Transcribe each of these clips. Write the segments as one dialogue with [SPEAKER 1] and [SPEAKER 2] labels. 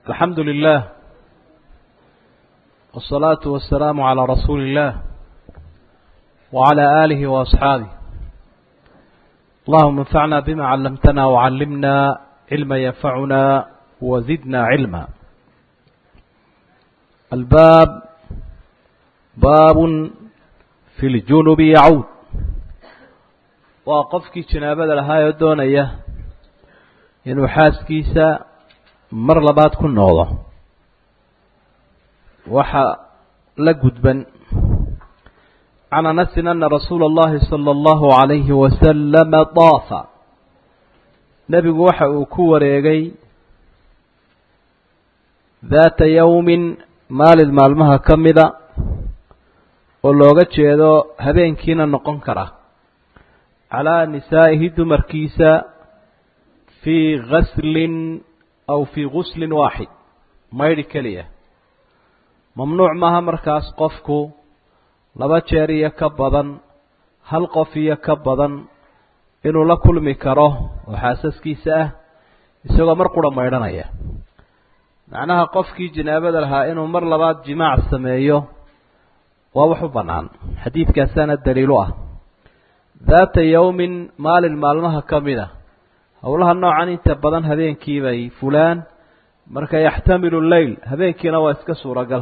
[SPEAKER 1] الحمد لله والصلاة والسلام على رسول الله وعلى آله وأصحابه اللهم انفعنا بما علمتنا وعلمنا علما ينفعنا وزدنا علما الباب باب في الجنب يعود وقفكي جنابة لها يدونيه inuu xaaskiisa mar labaad ku noqdo waxa la gudban can anasin ana rasuula اllahi salى اllahu عalayhi wasalama daafa nebigu waxa uu ku wareegay daata yowmin maalin maalmaha ka mida oo looga jeedo habeenkiina noqon kara calaa nisaa'ihi dumarkiisa fii gaslin aw fii guslin waaxid maydhi keliya mamnuuc maaha markaas qofku laba jeer iyo ka badan hal qof iyo ka badan inuu la kulmi karo oo xaasaskiisa ah isagoo mar qura maydhanaya macnaha qofkii janaabada lahaa inuu mar labaad jimaac sameeyo waa wax u bannaan xadiidkaasaana daliilu ah daata yowmin maalin maalmaha ka mid a howlaha noocan inta badan habeenkii bay fulaan marka yaxtamilu leyl habeenkiina waa iska suuragal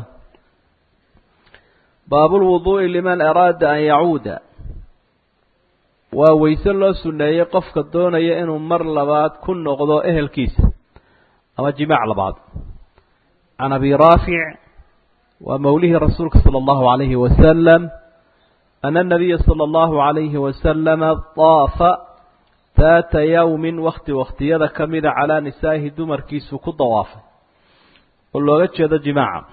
[SPEAKER 1] baabulwuduu'i liman araada an yacuuda waa weyse loo suneeyey qofka doonaya inuu mar labaad ku noqdo ehelkiisa ama jimaac labaad can abi raafic waa mawlihii rasuulka sala allahu alayhi wasalam ana anabiya sala allahu alayhi wasalama daafa daata yowmin wakti waktiyada ka mida calaa nisaa'ihi dumarkiisu ku dawaafay oo looga jeedo jimaaca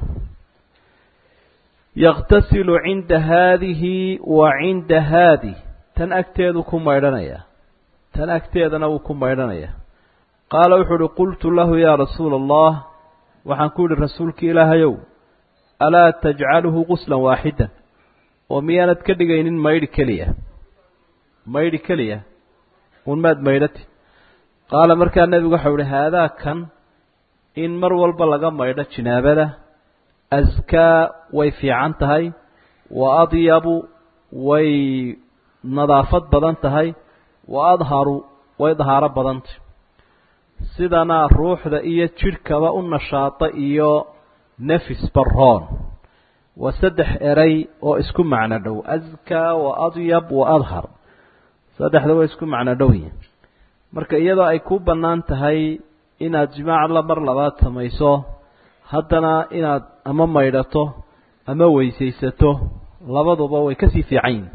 [SPEAKER 1] yakhtasilu cinda haadihi wa cinda haadih tan agteedu ku maydhanaya tan agteedana wuu ku maydhanaya qaala wuxuu uhi qultu lahu yaa rasuula allah waxaan ku yihi rasuulki ilaahayow alaa tajcaluhu guslan waaxidan oo miyaanad ka dhigaynin maydhi keliya maydhi keliya un maad maydhati qaala markaa nebigu waxau ihi haadaa kan in mar walba laga maydho jinaabada askaa way fiican tahay wa adyabu way nadaafad badan tahay wa adharu way dahaaro badantay sidana ruuxda iyo jidhkaba u nashaata iyo nefis barroon waa saddex eray oo isku macno dhow askaa wa adyab wa adhar saddexda way isku macno dhow yihin marka iyadoo ay ku bannaan tahay inaad jimaac la mar labaad samayso haddana inaad ama maydhato ama weysaysato labaduba way kasii fiican yihin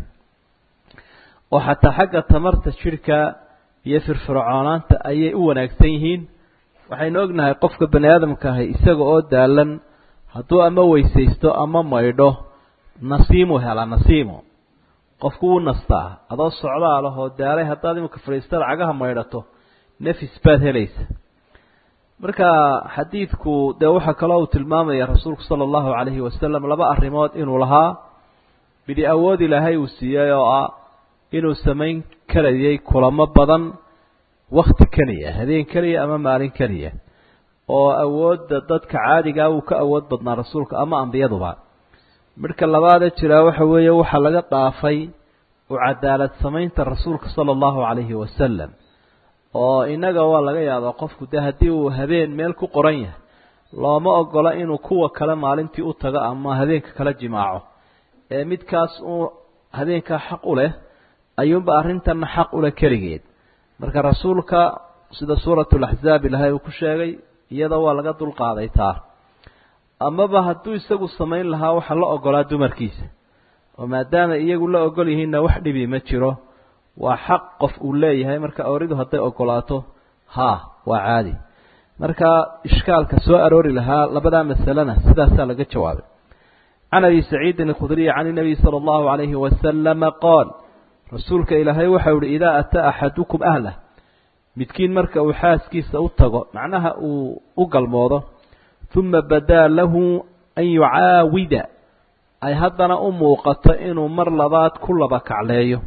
[SPEAKER 1] oo xataa xagga tamarta jidhka iyo firfircoonaanta ayay u wanaagsan yihiin waxaynu ognahay qofka bani aadamka ahay isaga oo daalan hadduu ama weysaysto ama maydho nasiimu helaa nasiimo qofku wuu nastaa adoo socdaa lahoo daalay haddaad imika fadhiistada cagaha maydhato nefis baad helaysa marka xadiidku dee waxaa kaloo uu tilmaamaya rasuulku sala allahu calayhi wasalam laba arrimood inuu lahaa bidi awood ilaahay uu siiyey oo ah inuu samayn karayay kulamo badan wakti keliya habeen keliya ama maalin keliya oo awoodda dadka caadigaa wuu ka awood badnaa rasuulka ama ambiyaduba midhka labaadee jiraa waxa weeye waxaa laga dhaafay u cadaalad samaynta rasuulka sala allahu calayhi wasalam oo innaga waa laga yaabaa qofku dee haddii uu habeen meel ku qoran yahay looma ogola inuu kuwa kale maalintii u tago ama habeenka kala jimaaco ee midkaas uu habeenkaa xaq u leh ayuunba arrintanna xaq u leh keligeed marka rasuulka sida suuratulaxzaab ilahay uu ku sheegay iyada waa laga dulqaaday taa amaba hadduu isagu samayn lahaa waxaa la ogolaa dumarkiisa oo maadaama iyagu la ogol yihiinna wax dhibi ma jiro waa xaq qof uu leeyahay marka awridu hadday ogolaato haa waa caadi marka ishkaalka soo aroori lahaa labadaa masalena sidaasaa laga jawaabay can abi saciidin alkhudriy can inabiy sala allahu calayhi wasalama qaal rasuulka ilaahay waxau ihi idaa ataa axadukum ahlah midkiin marka uu xaaskiisa u tago macnaha uu u galmoodo uma badaa lahu an yucaawida ay haddana u muuqato inuu mar labaad ku laba kacleeyo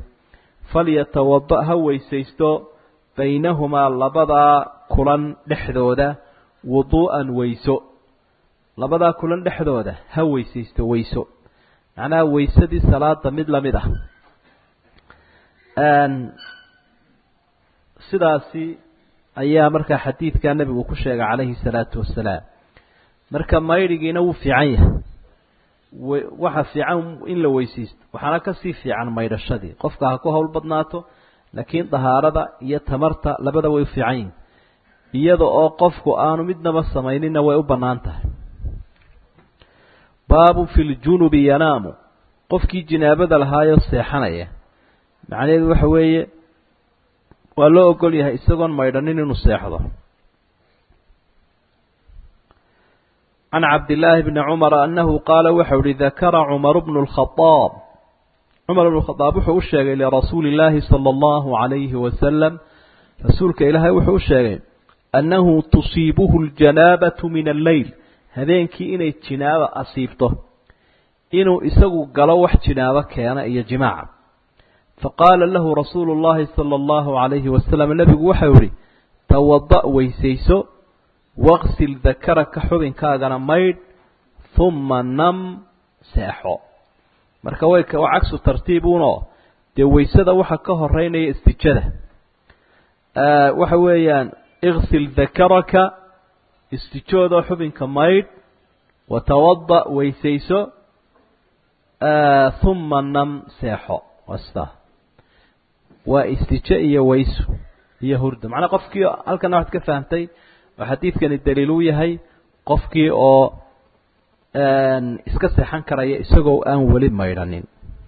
[SPEAKER 1] falyatawada ha weysaysto baynahumaa labadaa kulan dhexdooda wuduu'an weyso labadaa kulan dhexdooda ha weysaysto weyso macnaha weysadii salaada mid lamid ah sidaasi ayaa markaa xadiidkaa nebigu ku sheegay calayhi salaatu wasalaam marka maydhigiina wuu fiican yahay waxa fiican in la weysaysto waxaana kasii fiican maydhashadii qofka ha ku hawl badnaato laakiin dahaarada iyo tamarta labada way u fiican yihin iyada oo qofku aanu midnaba samaynina way u bannaan tahay baabu fi ljunubi yanaamu qofkii jinaabada lahaayoo seexanaya macnaheedu waxa weeye waa loo ogol yahay isagoon maydhanin inuu seexdo can cabdillaahi bni cumara annahu qaala waxau ihi dakara cumaru bnu lkhadaab cumar bnu khadaab wuxuu u sheegay lirasuuli illaahi sala allahu calayhi wasalam rasuulka ilaahay wuxuu u sheegay annahu tusiibuhu ljanaabatu min alleyl habeenkii inay jinaaba asiibto inuu isagu galo wax jinaabo keena iyo jimaaca faqaala lahu rasuulu llahi sala allahu calayhi wasalam nebigu waxau ihi tawada' weysayso waqsil dakaraka xubinkaagana maydh humma nam seexo marka way waa cagsu tartiibuunoo dee weysada waxa ka horeynaya istijada waxa weeyaan iksil dakaraka istijoodoo xubinka maydh watawada' weysayso humma nam seexo wasta waa istijo iyo weyso iyo hurdo macnaa qofkii halkana waxaad ka fahamtay oo xadiidkani daliil u yahay qofkii oo iska seexan karaya isagoo aan weli maydhanin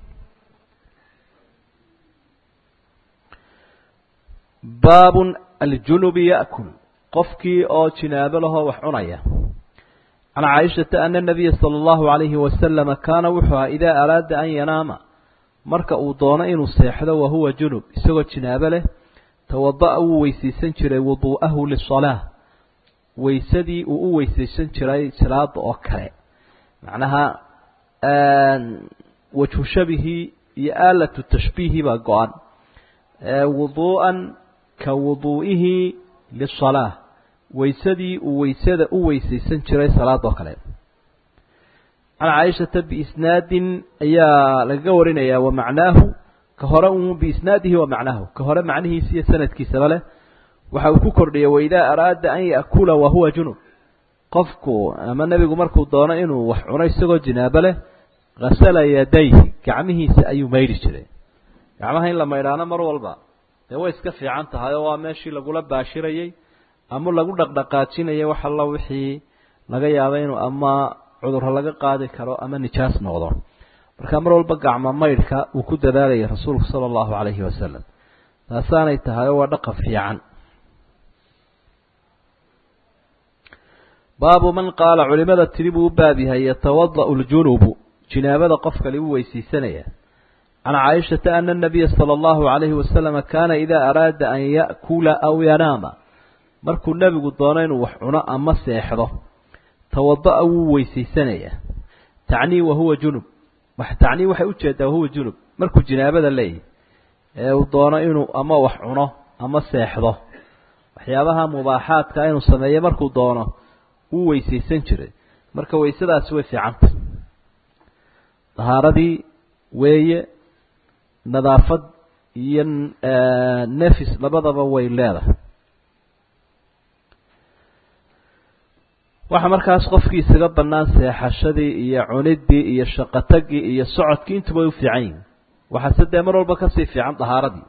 [SPEAKER 1] baabun aljunubi ya'kul qofkii oo jinaabo lahoo wax cunaya can caaishata ana nabiya sala allahu calayhi wasalama kaana wuxuu ahaa idaa araada an yanaama marka uu doono inuu seexdo wahuwa junub isagoo jinaabo leh tawada'a wuu weysaysan jiray wuduu'ahu lisalaa weysadii uu u weysaysan jiray salaada oo kale macnaha wajhu shabihii iyo aalatu tashbiihi baa go-an wuduu'an ka wuduu'ihi lisalaa weysadii uu weysada u weysaysan jiray salaada oo kale can caaishata biisnaadin ayaa lagaga warinayaa wa macnaahu ka hore un biisnaadihi wa macnaahu ka hore macnihiisa iyo sanadkiisaba leh waxa uu ku kordhiyay waidaa araada an ya'kula wahuwa junub qofku ama nebigu markuu doono inuu wax cuno isagoo jinaabo leh hasala yadayhi gacmihiisa ayuu maydhi jiray gacmaha in la maydhaano mar walba dee way iska fiican tahay oo waa meeshii lagula baashirayey ama lagu dhaqdhaqaajinayay wax alla wixii laga yaaba inuu ama cudurro laga qaadi karo ama nijaas noqdo marka mar walba gacmo maydhka uu ku dadaalayay rasuulku sala allahu calayhi wasalam taasaanay tahay oo waa dhaqan fiican baabu man qaala culimada tiri buu u baab yahay yatawada'u ljunubu jinaabada qofkali u weysaysanaya can caaishata ana nabiya sala allahu calayhi wasalama kaana idaa araada an ya'kula aw yanaama markuu nebigu doono inuu wax cuno ama seexdo tawada'a wuu weysaysanayaa tacnii wahuwa junub wax tacnii waxay ujeedaa wahuwa junub markuu jinaabada leeyahy ee uu doono inuu ama wax cuno ama seexdo waxyaabaha mubaaxaadka inuu sameeyo markuu doono wuu weysaysan jiray marka weysadaasi way fiicanta dahaaradii weeye nadaafad iyo nefis labadaba way leedahay waxaa markaas qofkii isaga bannaan seexashadii iyo cuniddii iyo shaqotagii iyo socodkii intuba u fiican yihin waxaase dee mar walba kasii fiican dahaaradii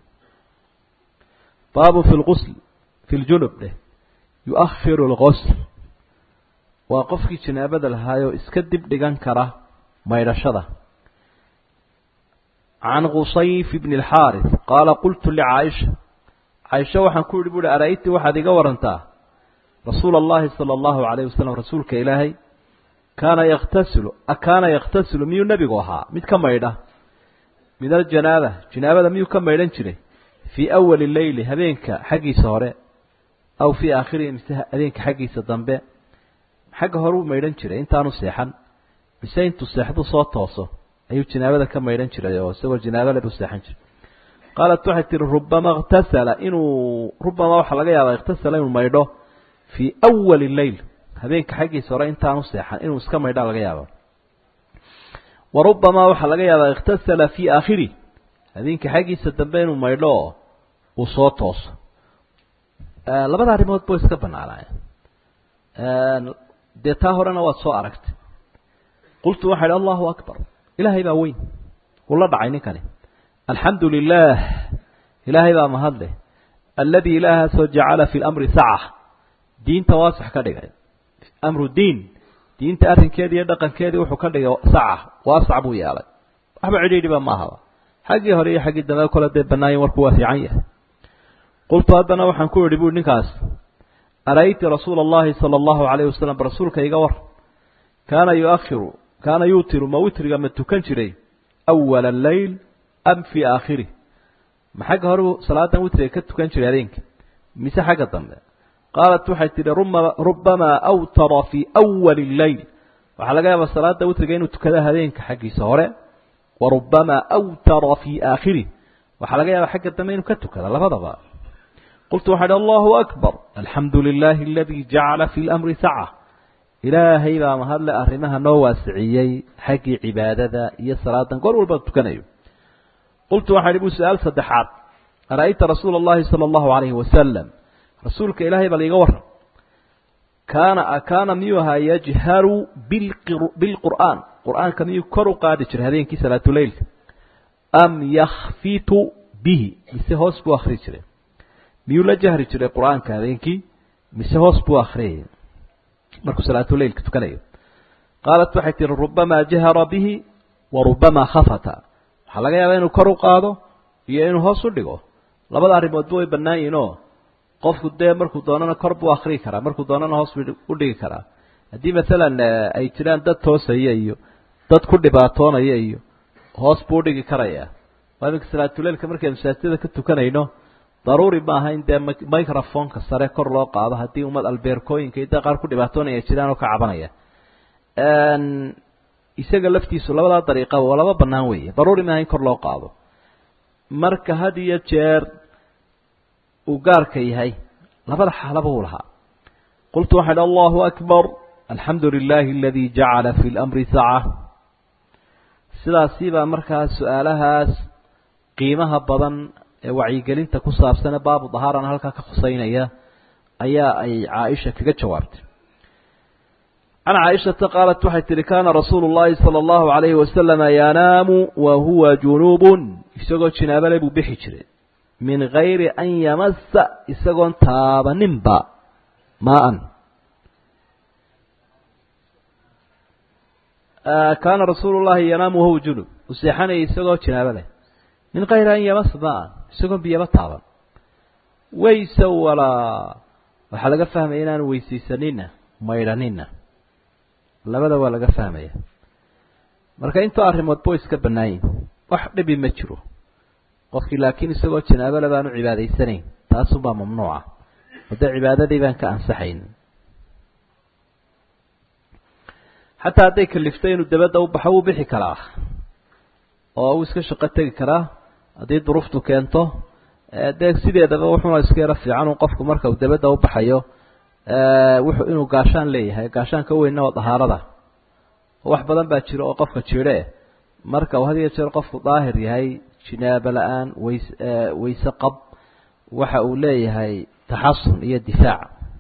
[SPEAKER 1] baabu fi lqusl fi ljunub dheh yu-akhiru lqosl waa qofkii janaabada lahaayoo iska dib dhigan kara maydhashada can qusayf bni alxaaris qaala qultu licaaisha caaisha waxaan ku yihi buuhi ara-yti waxaad iga warantaa rasuula allahi sala allahu calayh wasalam rasuulka ilaahay kaana yaktasilu akaana yaktasilu miyuu nebigu ahaa mid ka maydha min aljanaaba janaabada miyuu ka maydhan jiray fii awali leyli habeenka xaggiisa hore aw fii aakhirihi mise habeenka xaggiisa dambe xagga hore uu maydhan jiray intaanu seexan mise intuu seexdu soo tooso ayuu janaabada ka maydhan jiray oo isagoo janaabale buu seexan jiray qaalat waxay tihi rubama ikhtasala inuu rubama waxaa laga yaabaa ikhtasala inuu maydho fii awali leyl habeenka xaggiisa hore intaanu seexan inuu iska maydhaa laga yaaba wa rubamaa waxaa laga yaabaa ikhtasala fii aakhiri habeenka xaggiisa dambe inuu maydho oo uu soo tooso labada arrimood ba iska banaanaayeen dee taa horena waad soo aragtay qultu waxaa idhi allahu akbar ilaahay baa weyn uu la dhacay ninkani alxamdu lilah ilaahay baa mahadleh aladi ilaahaasoo jacala fi lamri saca diinta waasax ka dhigay amru diin diinta arrinkeedii iyo dhaqankeedii wuxuu ka dhigay saca waasac buu yeelay waxba cidhiidhiba ma ahaba xaggii hore iyo xaggii dambe kole dee banaayin warku waa fiican yahay qultu haddana waxaan ku idhi bui ninkaas ara'ayti rasuula allahi sala allahu alayhi wasalam rasuulka iga war kaana yuakhiru kaana yuutiru ma witriga ma tukan jiray awala alleyl am fii aakhirih ma xagga hore salaadan witriga ka tukan jiray habeenka mise xagga dambe qaalat waxay tidhi rubamaa awtara fii awali lleyl waxaa laga yaabaa salaada witriga inuu tukado habeenka xaggiisa hore wa rubamaa awtara fii aakhirih waxaa laga yaabaa xagga dambe inuu ka tukado labadaba qultu waxaa idhi allahu akbar alxamdu lilahi aladii jacala fi lamri saca ilaahay baa mahadle arrimaha noo waasiciyey xaggii cibaadada iyo salaadan goor walba tukanayo qultu waxaa idhi bu su-aal saddexaad ara'ayta rasuula allahi sala allahu alayhi wasalam rasuulka ilaahay baa laiga waran kaana kaana miyuu ahaa yajharu bilqur'aan qur'aanka miyuu kor u qaadi jiray habeenkii salaatuleylka am yakhfitu bihi mise hoos buu akri jiray miyuu la jahri jiray qur'aanka habeenkii mise hoos buu akriyay markuu salaatuleylka tukanayo qaalat waxay tihi rubamaa jahara bihi wa rubamaa khafata waxaa laga yaabaa inuu kor u qaado iyo inuu hoos u dhigo labada arrimoodba way bannaan yihin oo qofku dee markuu doonana kor buu akrii karaa markuu doonana hoos buu u dhigi karaa haddii masalan ay jiraan dad toosaya iyo dad ku dhibaatoonaya iyo hoos buu udhigi karayaa waa iminka salaatuleylka markaynu masaajidada ka tukanayno daruuri ma aha in dee microfonka sare kor loo qaado haddii ummad albeerkooyinka iyo dee qaar ku dhibaatoonaya jiraan oo ka cabanaya isaga laftiisu labadaa dariiqa waa laba bannaan weeye daruuri maaha in kor loo qaado marka had iyo jeer uu gaarka yahay labada xaalaba uu lahaa qultu waxaa idhi allahu akbar alxamdu lilahi aladi jacala fi lamri saca sidaasi baa markaa su-aalahaas qiimaha badan ee wacyigelinta ku saabsane baabu dahaarana halkaa ka khuseynaya ayaa ay caaisha kaga jawaabtay can caaishata qaalat waxay tihi kaana rasuulu llahi sala allahu alayhi wasalama yanaamu wa huwa junubun isagoo jinaabale buu bixi jiray min gayri an yamasa isagoon taabaninba maa-an kaana rasuulu llahi yanaamu wahuwa junub uu seexanayay isagoo jinaabo leh min kayri an yamasa maa-an isagoon biyaba taaban wayse walaa waxaa laga fahmaya inaanu weysaysanina maydhanina labada waa laga fahmaya marka intoo arrimoodba way iska bannaayin wax dhibi ma jiro qofkii laakiin isagoo janaabole baanu cibaadaysanayn taasunbaa mamnuuca oo dee cibaadadii baan ka ansaxayn xataa hadday kaliftay inuu dabadda u baxo wuu bixi karaa oo uu iska shaqo tegi karaa haddii duruuftu keento dee sideedaba wuxuuna iska yaro fiican un qofku marka uu dabadda u baxayo wuxuu inuu gaashaan leeyahay gaashaanka weynna waa dahaarada wax badan baa jira oo qofka jidhe marka uu had iyo jeer qofku daahir yahay jinaabo la-aan ways wayse qab waxa uu leeyahay taxasun iyo difaac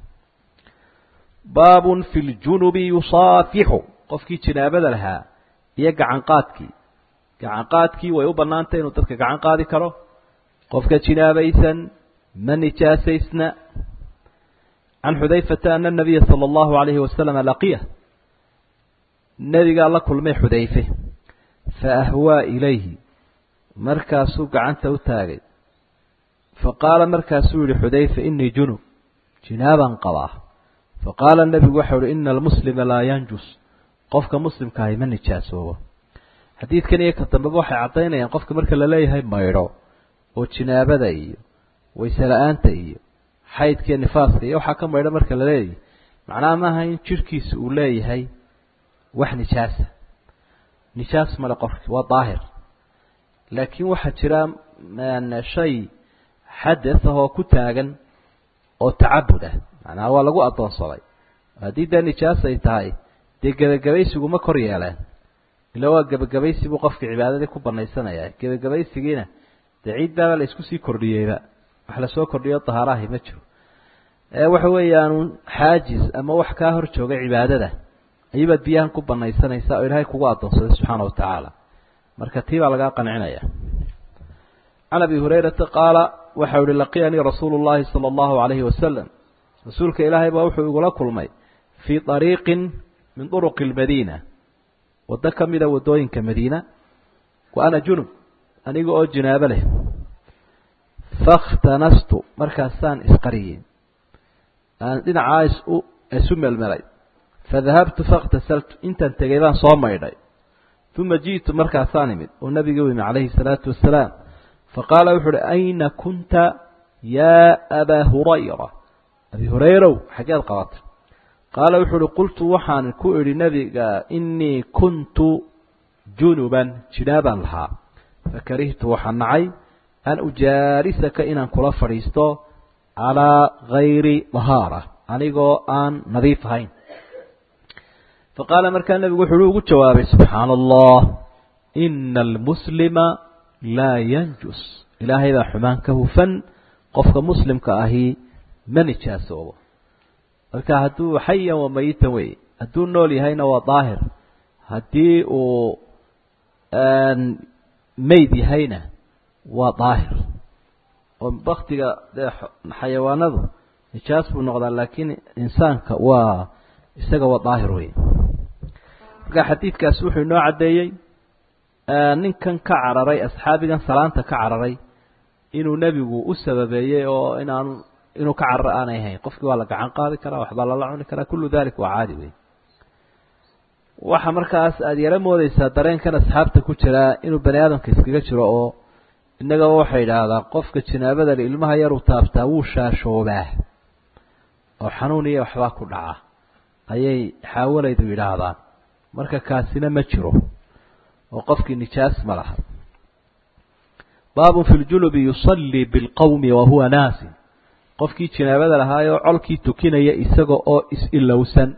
[SPEAKER 1] baabun fi ljunubi yusaafixu qofkii jinaabada lahaa iyo gacan qaadkii gacan qaadkii way u banaantay inuu dadka gacan qaadi karo qofka jinaabaysan ma nijaasaysna can xudayfata ana nabiya sala allahu alayhi wasalama laqiya nebigaa la kulmay xudayfe fa ahwaa ilayhi markaasuu gacanta u taagay fa qaala markaasuu yihi xudayfa inii junub jinaabaan qabaa fa qaala nebigu waxau uhi ina almuslima laa yanjus qofka muslimkaahi ma nijaasoobo xadiidkan iyo ka dambeba waxay caddaynayaan qofka marka la leeyahay maydho oo jinaabada iyo wayse la-aanta iyo xaydkiiyo nifaaska iyo waxaa ka maydho marka la leeyahay macnaha maaha in jirhkiisa uu leeyahay wax nijaasa nijaas male qofki waa daahir laakiin waxaa jira shay xadath ahoo ku taagan oo tacabud ah macnaha waa lagu addoonsaday haddii dee nijaas ay tahay dee gebagabaysiguma kor yeeleen ila waa gebagabaysi buu qofka cibaadadii ku banaysanaya gebagabaysigiina dee ciiddaaba la isku sii kordhiyeyba wax lasoo kordhiyo dahaarahi ma jiro waxa weeyaanu xaajis ama wax kaa hor jooga cibaadada ayuubaad biyahan ku banaysanaysaa oo ilaahay kugu addoonsaday subxaana wa tacaala marka tii baa lagaa qancinaya can abi hurayrata qaala waxau ihi laqiyanii rasuulu llahi sala allahu alayhi wasalam rasuulka ilaahay baa wuxuu igula kulmay fii ariiqin min duruqi lmadiina waddo ka mida waddooyinka madiina wa ana junub aniga oo jinaabo leh fakhtanastu markaasaan isqariyey aan dhinacaa isu isu melmelay fadahabtu fakhtasaltu intaan tegay baan soo maydhay uma ji'tu markaasaan imid oo nabiga u imi calayhi salaatu wasalaam faqaala wuxu uhi ayna kunta yaa abaa hurayra abi hurayrow xaggeed qabatay qaala wuxuu uhi qultu waxaan ku idhi nebiga inii kuntu junuban jinaabaan lahaa fakarihtu waxaan nacay an ujaalisaka inaan kula fadhiisto calaa gayri dahaara anigoo aan nadiif ahayn faqaala markaa nebigu wuxuu ugu jawaabay subxaana allah ina almuslima laa yanjus ilaahay baa xumaan ka hufan qofka muslimka ahi ma nijaasoobo marka hadduu xayan wa mayitan wey hadduu nool yahayna waa daahir haddii uu mayd yahayna waa daahir oo baktiga dee xayawaanadu nijaas buu noqdaa laakiin insaanka waa isaga waa daahir wey marka xadiidkaasi wuxuu inoo caddeeyey ninkan ka cararay asxaabigan salaanta ka cararay inuu nebigu u sababeeyey oo inaanu inuu ka cararo aanay ahayn qofkii waa la gacan qaadi karaa waxbaa lala cuni karaa kullu dalik waa caadi wey waxa markaas aada yaro moodeysaa dareenkan asxaabta ku jiraa inuu bani aadamka iskaga jiro oo innagaba waxay idhaahdaa qofka janaabadale ilmaha yaruu taabtaa wuu shaashoobaa oo xanuun iyo waxbaa ku dhaca ayay xaawalaydu yidhaahdaan marka kaasina ma jiro oo qofkii nijaas ma laha baabun fi ljunubi yusallii bilqowmi wahuwa naasin qofkii janaabada lahaayoo colkii tukinaya isaga oo is-ilowsan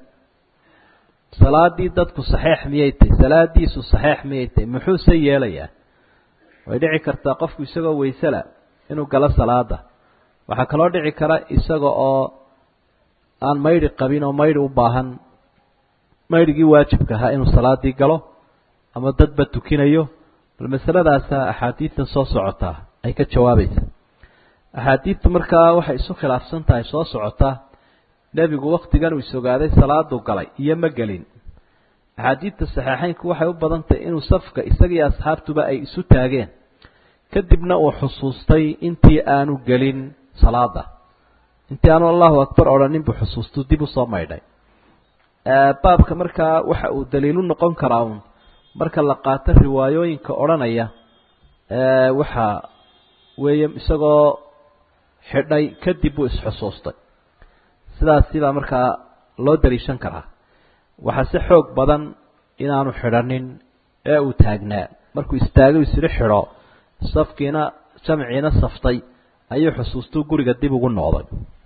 [SPEAKER 1] salaadii dadku saxeix miyay tahy salaadiisu saxeix miyay tahy muxuuse yeelayaa way dhici kartaa qofku isagoo waysela inuu galo salaada waxaa kaloo dhici kara isaga oo aan maydhi qabin oo maydhi u baahan maydhigii waajibka ahaa inuu salaadii galo ama dadba tukinayo bal masaladaasa axaadiidtan soo socotaa ay ka jawaabaysa axaadiidtu markaa waxay isu khilaafsan tahay soo socotaa nebigu waktigan uu isogaaday salaaduu galay iyo ma gelin axaadiidta saxeixeynku waxay u badan tahay inuu safka isagii asxaabtuba ay isu taageen kadibna uu xusuustay intii aanu gelin salaada intii aanu allahu akbar odhanin buu xusuustu dib usoo maydhay baabka markaa waxa uu daliilu noqon karaa uun marka la qaato riwaayooyinka odhanaya waxa weeye isagoo xidhay kadib buu isxusuustay sidaasi baa markaa loo daliishan karaa waxaa si xoog badan inaanu xidhanin ee uu taagnaa markuu istaagay isiri xidho safkiina jamciina saftay ayuu xusuustuu guriga dib ugu noqday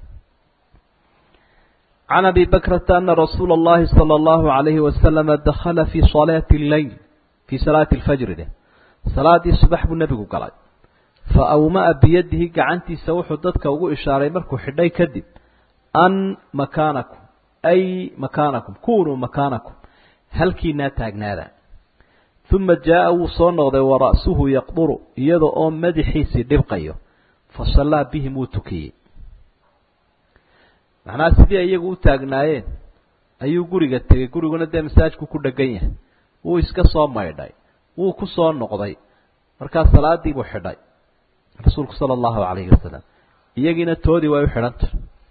[SPEAKER 1] can abi bakrata ana rasuula اllahi salى اllahu عalayhi wasalama dakhala fi salaati اleyl fii salaati اlfajri de salaadii subax buu nebigu galay fa awma'a biyadihi gacantiisa wuxuu dadka ugu ishaaray markuu xidhay kadib an makaanakum ay makaanakum kunuu makaanakum halkiinaa taagnaada uma jaa'a wuu soo noqday wara'suhu yaqduru iyada oo madaxiisii dhibqayo fa sallaa bihim wuu tukiyey macnaha sidii ay iyagu u taagnaayeen ayuu guriga tegey guriguna dee masaajku ku dhegan yahay wuu iska soo maydhay wuu ku soo noqday markaa salaadii buu xidhay rasuulku sala allahu calayhi wasalam iyagiina toodii way u xidhantah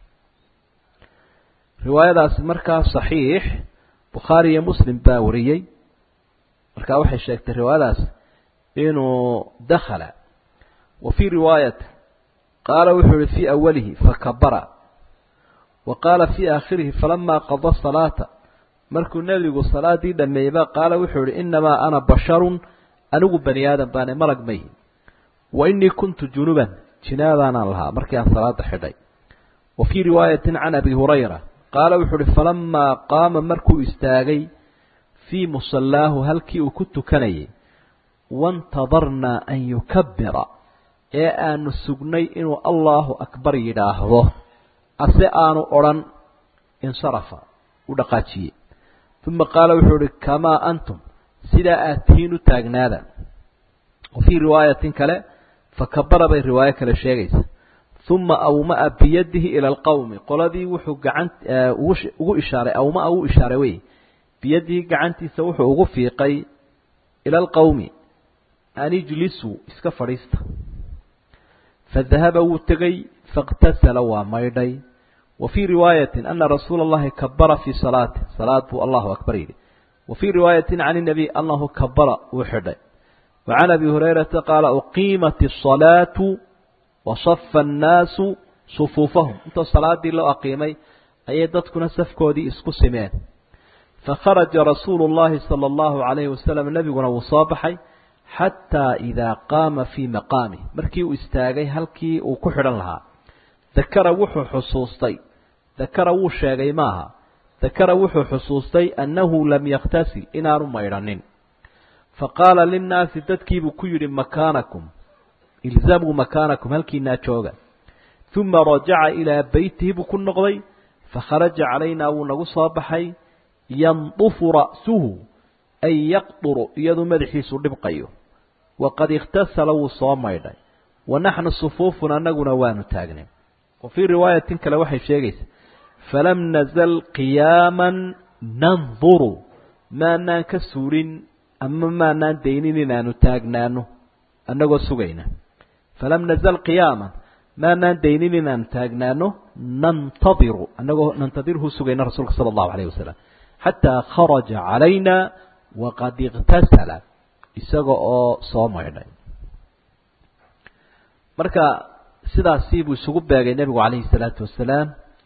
[SPEAKER 1] riwaayadaasi markaa saxiix bukhaari iyo muslim baa wariyey markaa waxay sheegtay riwaayadaas inuu dakhala wa fii riwaayati qaala wuxuu yihi fii awalihi fakabara wa qaala fii aakhirihi falamaa qada salaata markuu nebigu salaadii dhameeyeyba qaala wuxuu yihi inamaa ana basharun anigu bani aadam baane malag mayi wa inii kuntu junuban jinaabaanaan lahaa markii aan salaada xidhay wa fii riwaayatin can abi hurayra qaala wuxuu uhi falamaa qaama markuu istaagay fii musallaahu halkii uu ku tukanayay waintadarnaa an yukabira ee aanu sugnay inuu allahu akbar yidhaahdo ase aanu odhan insarafa u dhaqaajiyey uma qaala wuxuu uhi kamaa antum sidaa aad tihiin u taagnaada wa fii riwaayatin kale fakabara bay riwaayo kale sheegaysa uma awmaa biyadihi ila alqowmi qoladii wuxuu gacan ugu ishaaray awmaa uu ishaaray wey biyadihi gacantiisa wuxuu ugu fiiqay ila alqowmi an ijlisuu iska fadhiista fadahaba wuu tegey faاktasala waa maydhay wa fii riwaayatin ana rasuula اllahi kabara fii salaati salaad buu allahu akbar yidhi wa fii riwaayatin can الnabiy anahu kabara wuu xidhay wa can abi hurayrata qaala uqiimat الصalaatu wasafa annaasu sufuufahum intoo salaadii loo aqiimay ayay dadkuna safkoodii isku simeen fakharaja rasuulu اllahi salى اllahu عalayhi wasalam nebiguna wuu soo baxay xataa idaa qaama fii maqaamih markii uu istaagay halkii uu ku xidhan lahaa dakara wuxuu xusuustay dakara wuu sheegay maaha dakara wuxuu xusuustay annahu lam yakhtasil inaanu maydhanin faqaala linnaasi dadkiibuu ku yidhi makaanakum ilzamuu makaanakum halkiinaa jooga uma rajaca ilaa beytihi buu ku noqday fakharaja calaynaa wuu nagu soo baxay yandufu ra'suhu ay yaqduru iyaduu madaxiisu dhibqayo waqad ikhtasala wuu soo maydhay wa naxnu sufuufun annaguna waanu taagnay wa fii riwaayatin kale waxay sheegaysaa falam nazal qiyaaman nanduru maanaan ka suulin ama maanaan daynin inaanu taagnaano annagoo sugayna falam nazal qiyaaman maanaan daynin inaanu taagnaano nantadiru annagoo nantadirhu sugayna rasuulka sala allahu alayh wasalam xataa kharaja calayna waqad ikhtasala isaga oo soo maydhay marka sidaasii buu isugu beegay nebigu calayhi salaatu wasalaam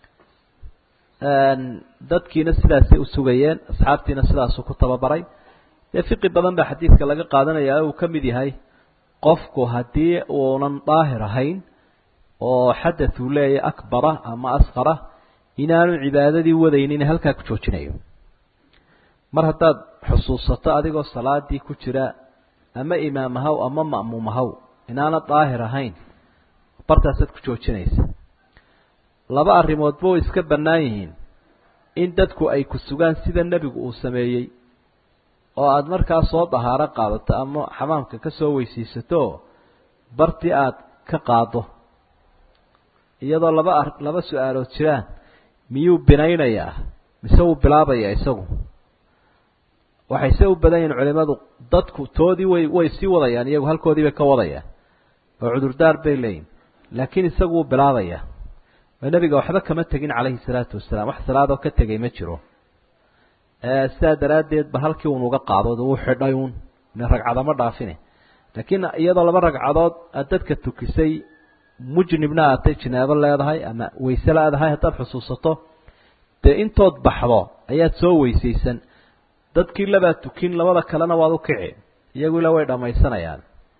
[SPEAKER 1] dadkiina sidaasay u sugayeen asxaabtiina sidaasuu ku tababaray dee fiqi badan baa xadiidka laga qaadanaya uu ka mid yahay qofku haddii uunan daahir ahayn oo xadath uu leeyahy akbara ama asqara inaanu cibaadadii wadaynin halkaa ku joojinayo mar haddaad xusuusato adigoo salaadii ku jira ama imaam ahaw ama ma'muum ahaw inaana daahir ahayn bartaasaad ku joojinaysa laba arrimoodba way iska bannaan yihiin in dadku ay ku sugaan sida nebigu uu sameeyey oo aada markaa soo dahaaro qaadato ama xamaamka ka soo weysiisato bartii aada ka qaado iyadoo laba ar laba su-aalood jiraan miyuu binaynayaa mise wuu bilaabayaa isagu waxay se u badan yihin culimadu dadku toodii way way sii wadayaan iyagu halkoodii bay ka wadayaan oo cudurdaar bay leeyihin laakiin isagu wuu bilaabayaa oo nebiga waxba kama tegin calayhi salaatu wasalaam wax salaadoo ka tegay ma jiro sidaa daraaddeed ba halkii unuga qaadood wuu xidhay uun ragcadama dhaafine laakiin iyadoo laba ragcadood aad dadka tukisay mujnibna aatay jinaabo leedahay ama wayse leedahay haddaad xusuusato dee intood baxdo ayaad soo weysaysan dadkii labaa tukin labada kalena waad u kici iyagu ila way dhammaysanayaan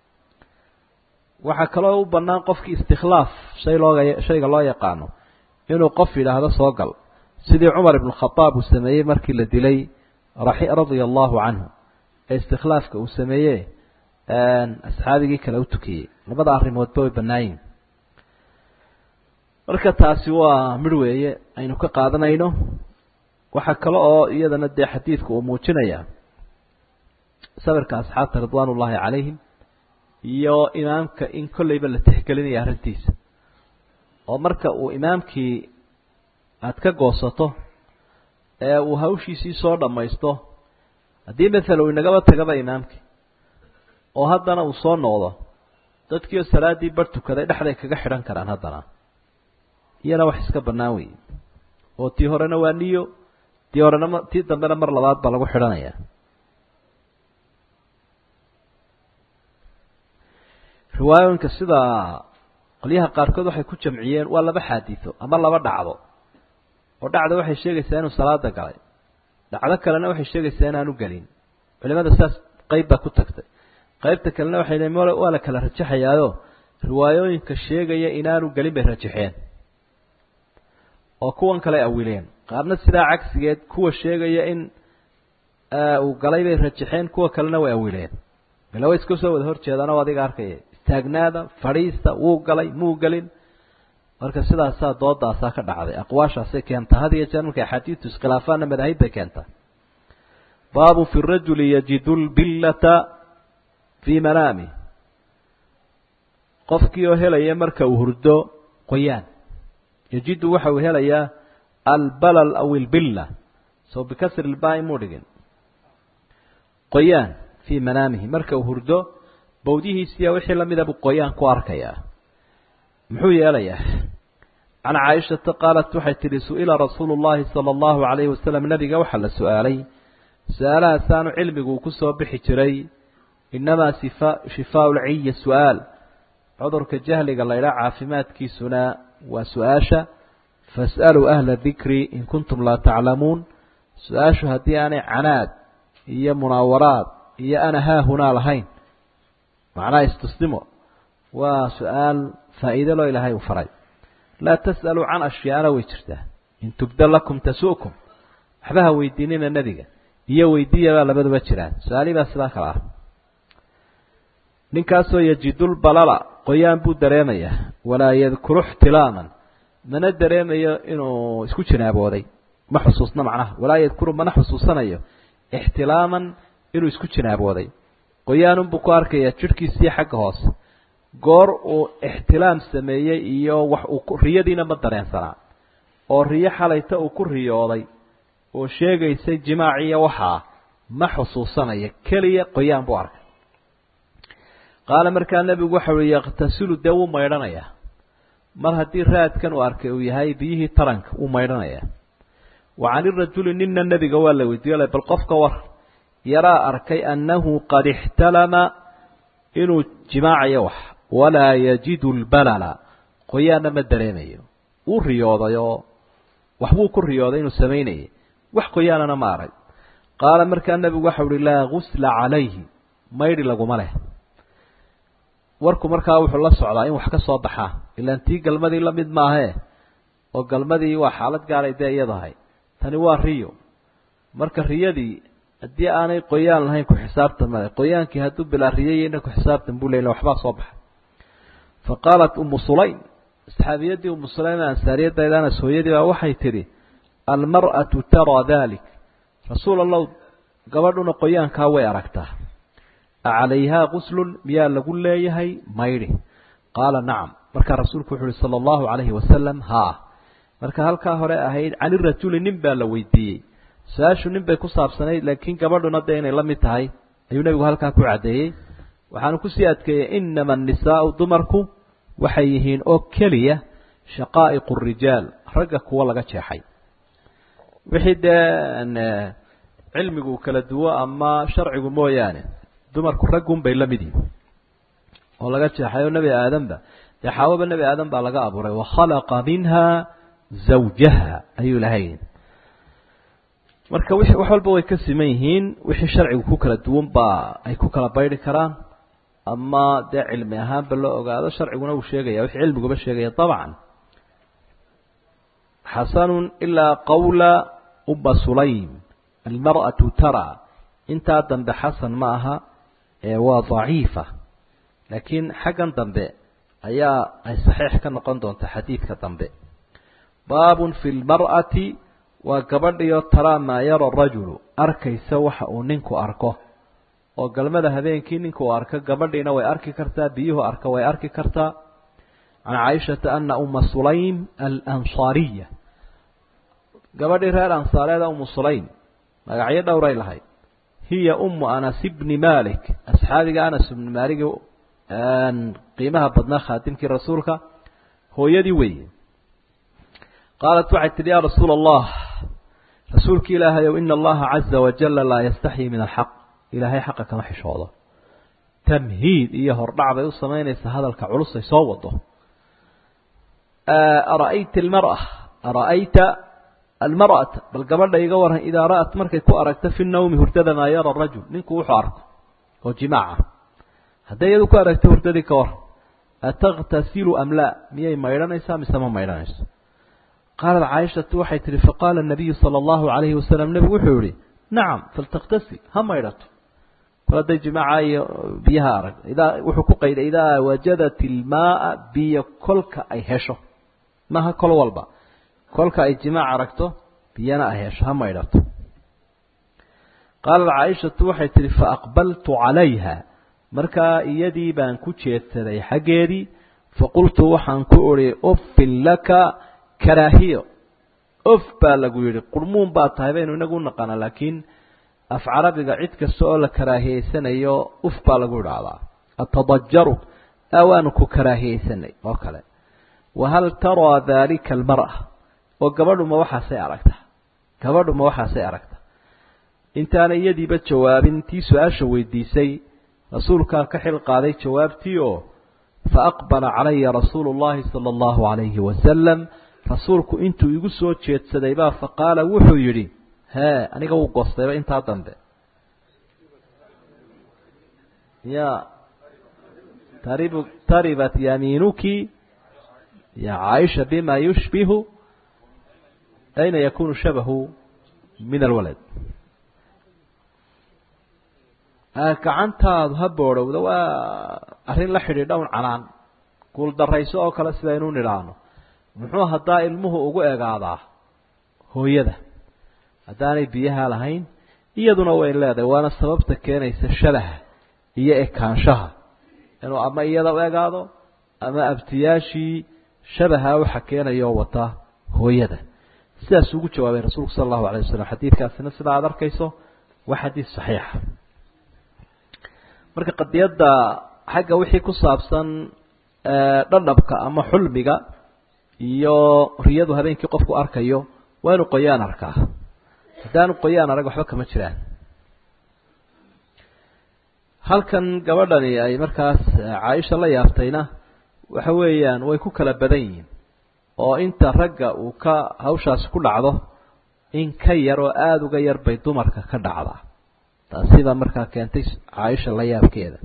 [SPEAKER 1] waxaa kaloo u bannaan qofkii istikhlaaf shay looga shayga loo yaqaano inuu qof yidhaahdo soo gal sidii cumar ibn khadaab uu sameeyey markii la dilay radia allahu canhu ee istikhlaafka uu sameeye asxaabigii kale u tukiyey labada arrimoodba way bannaayiin marka taasi waa midh weeye aynu ka qaadanayno waxaa kale oo iyadana dee xadiidku uu muujinaya sawirka asxaabta ridwaan ullaahi calayhim iyo imaamka in kolleyba la tixgelinaya arrintiisa oo marka uu imaamkii aada ka goosato ee uu hawshiisii soo dhammaysto haddii maala uu inagaba tagaba imaamkii oo haddana uu soo noqdo dadkiioo salaaddii bar tukaday dhexday kaga xidhan karaan haddana iyana wax iska bannaan wey oo tii horena waa niyo tii horena m tii dambena mar labaad baa lagu xidhanaya riwaayooyinka sida qolyaha qaarkood waxay ku jamciyeen waa laba xaadiso ama laba dhacdo oo dhacda waxay sheegaysaa inuu salaada galay dhacdo kalena waxay sheegaysaa inaanu gelin culimada sidaas qeyb baa ku tagtay qeybta kalena waxay leein waa la kala rajaxayaayo riwaayooyinka sheegaya inaanu gelin bay rajaxeen oo kuwan kale awileen qaarna sidaa cagsigeed kuwa sheegaya in uu galay bay rajaxeen kuwa kalena way awileen ila way iska soo wada horjeedaan oo adiga arkaya istaagnaada fadhiista wuu galay muu gelin marka sidaasaa doodaasaa ka dhacday aqwaashaasay keentaa had iyo jeer markay axaadiistu iskhilaafaanna madaahib bay keentaa baabu fi rajuli yajidu lbillata fii manaami qofkii oo helaya marka uu hurdo qoyaan yajidu waxa uu helayaa albalal aw ilbilla so bikasri lbaai muu dhigin qoyaan fii manaamihi marka uu hurdo bawdihiisiya wixii lamida buu qoyaan ku arkayaa muxuu yeelayaa can caaishata qaalat waxay tidhi su-ila rasuulu llahi sala allahu calayhi wasalam nabiga waxaa la su-aalay su-aalahaasaanu cilmigu uu kusoo bixi jiray inamaa sifa shifaau lciyi su-aal cudurka jahliga laydhaa caafimaadkiisuna waa su-aasha fas'aluu ahla dikri in kuntum laa taclamuun su-aashu haddii aanay canaad iyo munaawaraad iyo ana haahunaa lahayn macnaha istusnimo waa su-aal faa'iide loo ilaahay u faray laa tas'aluu can ashyaana way jirtaa in tubda lakum tasu'kum waxba ha weydiinina nebiga iyo weydiiyabaa labaduba jiraan su-aalihii baa sidaa kale ah ninkaasoo yajidulbalala qoyaan buu dareemayaa walaa yadkuru ixtilaaman mana dareemayo inuu isku jinaabooday ma xusuusna macnaha walaa yadkuru mana xusuusanayo ixtilaaman inuu isku jinaabooday qoyaanunbuu ku arkayaa jidhkiisii xagga hoose goor uu ixtilaam sameeyey iyo wax uu riyadiina ma dareensanaa oo riyo xalayta uu ku riyooday oo sheegaysay jimaaciyo waxaa ma xusuusanaya keliya qoyaan buu arkay qaala markaa nebigu waxa uhi yakhtasilu dee wuu maydhanayaa mar haddii raadkan uu arkay uu yahay biyihii taranka wuu maydhanayaa wa cani rajuli nina nebiga waa la weydiiyo le bal qofka war yaraa arkay annahu qad ixtalama inuu jimaacayo wax walaa yajidu lbalala qoyaanna ma dareemayo wuu riyooday oo waxbuu ku riyooday inuu samaynayay wax qoyaanana ma arag qaala markaa nebigu waxa uhi laa gusla calayhi maydhi laguma leh warku markaa wuxuu la socdaa in wax ka soo baxaa ilaan tii galmadii la mid maahee oo galmadii waa xaalad gaaray dee iyadahay tani waa riyo marka riyadii haddii aanay qoyaan lahayn ku xisaabtan male qoyaankii hadduu bilaa riyayeyna ku xisaabtan buu leyle waxbaa soo baxay fa qaalat umu sulaym saxaabiyadii umu sulaym ansaariyadaydanas hooyadii baa waxay tidhi almar'atu taraa dalik rasuul allow gabadhuna qoyaankaa way aragtaa acalayhaa guslun miyaa lagu leeyahay maydhi qaala nacam markaa rasuulku wuxu uhi sala allahu calayhi wasalam haa marka halkaa hore ahayd cani rajuli nin baa la weydiiyey su-aashu nin bay ku saabsanayd laakiin gabadhuna dee inay la mid tahay ayuu nebigu halkaa ku caddeeyey waxaanu kusii adkeeyey inama annisaau dumarku waxay yihiin oo keliya shaqaa'iqu rijaal ragga kuwa laga jeexay wixii dee cilmigu kala duwo ama sharcigu mooyaane dumarku raggun bay la mid yihin oo laga jeexayo nebi aadamba dee xaawaba nebi aadan baa laga abuuray wakhalaqa minha zawjaha ayuu lahay marka w wax walba way ka siman yihiin wixii sharcigu ku kala duwan baa ay ku kala baydhi karaan ama dee cilmi ahaanba loo ogaado sharciguna uu sheegaya wixii cilmiguba sheegaya dabcan xasanun ilaa qawla uma sulaym almar'atu tara intaa dambe xasan ma aha ee waa daciifa laakiin xaggan dambe ayaa ay saxiix ka noqon doonta xadiidka dambe baabun fi lmar'ati waa gabadhiyo taraa maa yara rajulu arkaysa waxa uu ninku arko oo galmada habeenkii ninku uu arko gabadhiina way arki kartaa biyuhu arka way arki kartaa can caaishata ana uma sulaym alansaariya gabadhii reer ansaareeda umu sulaym magacyo dhowray lahayd hiya umu anas bni malik asxaabiga anas ibni maaligi qiimaha badnaa khaadimkii rasuulka hooyadii weeye qaalat waxay tidhi yaa rasuula allah rasuulki ilaahayow ina allaha caza wajala laa yastaxyi min alxaq ilaahay xaqa kama xishoodo tamhiid iyo hordhac bay u samaynaysaa hadalka culus ay soo wado ara'ayta almar'a ara'ayta almar'ata bal gabadha iga waran idaa ra'at markay ku aragto fi nawmi hurdada maa yara rajul ninku wuxuu arko oo jimaaca hadday iyadu ku aragto hurdadii ka waran ataqtasilu am laa miyay maydhanaysaa mise ma maydhanayso qaalat caaishatu waxay tihi faqaala nabiyu sala allahu calayhi wasalam nebigu wuxuu yihi nacam faltaktasil ha maydhato kol hadday jimaaca iyo biyaha arag idaa wuxuu ku qayday idaa wajadat ilmaaa biyo kolka ay hesho maha kol walba kolka ay jimaac aragto biyana ay hesho ha maydhato qaalat caaishatu waxay tihi faaqbaltu calayha markaa iyadii baan ku jeedsaday xaggeedii faqultu waxaan ku odhi uffin laka karaahiyo of baa lagu yidhi qurmuun baa tahay baynu inagu naqaana laakiin af carabiga cid kasta oo la karaahiyeysanayo uf baa lagu idhaahdaa atadajaru awaanu ku karaahiyeysanay oo kale wahal taraa daalika almar'a oo gabadhu ma waxaasay aragta gabadhu ma waxaasay aragta intaana iyadiiba jawaabin tii su-aasha weydiisay rasuulkaa ka xil qaaday jawaabtii oo faaqbala calaya rasuulu llahi sala allahu calayhi wasalam rasuulku intuu igu soo jeedsaday baa faqaala wuxuu yidhi hee aniga wuu goostayba intaa dambe ya taribu taribat yamiinuki ya caaisha bima yushbihu ayna yakunu shabahu min alwalad gacantaadu ha boodhowda waa arrin la xidhiidha un canaan guuldarayso oo kale sidaynu nidhaahno muxuu haddaa ilmuhu ugu egaadaa hooyada haddaanay biyaha lahayn iyaduna way leedahay waana sababta keenaysa shabaha iyo ekaanshaha inuu ama iyada u egaado ama abtiyaashii shabaha waxa keenayoo wata hooyada sidaas ugu jawaabay rasuulku sala allahu alay wasalam xadiidkaasina sidaa aada arkayso waa xadiid saxiixa marka qadiyadda xagga wixii ku saabsan dhadhabka ama xulmiga iyo riyadu habeenkii qofku arkayo waa inuu qoyaan arkaa haddaanu qoyaan arag waxba kama jiraan halkan gabadhani ay markaas caaisha la yaabtayna waxa weeyaan way ku kala badan yihiin oo inta ragga uu ka hawshaasi ku dhacdo in ka yar oo aada uga yar bay dumarka ka dhacdaa taasi baa markaa keentay caaisha la yaabkeeda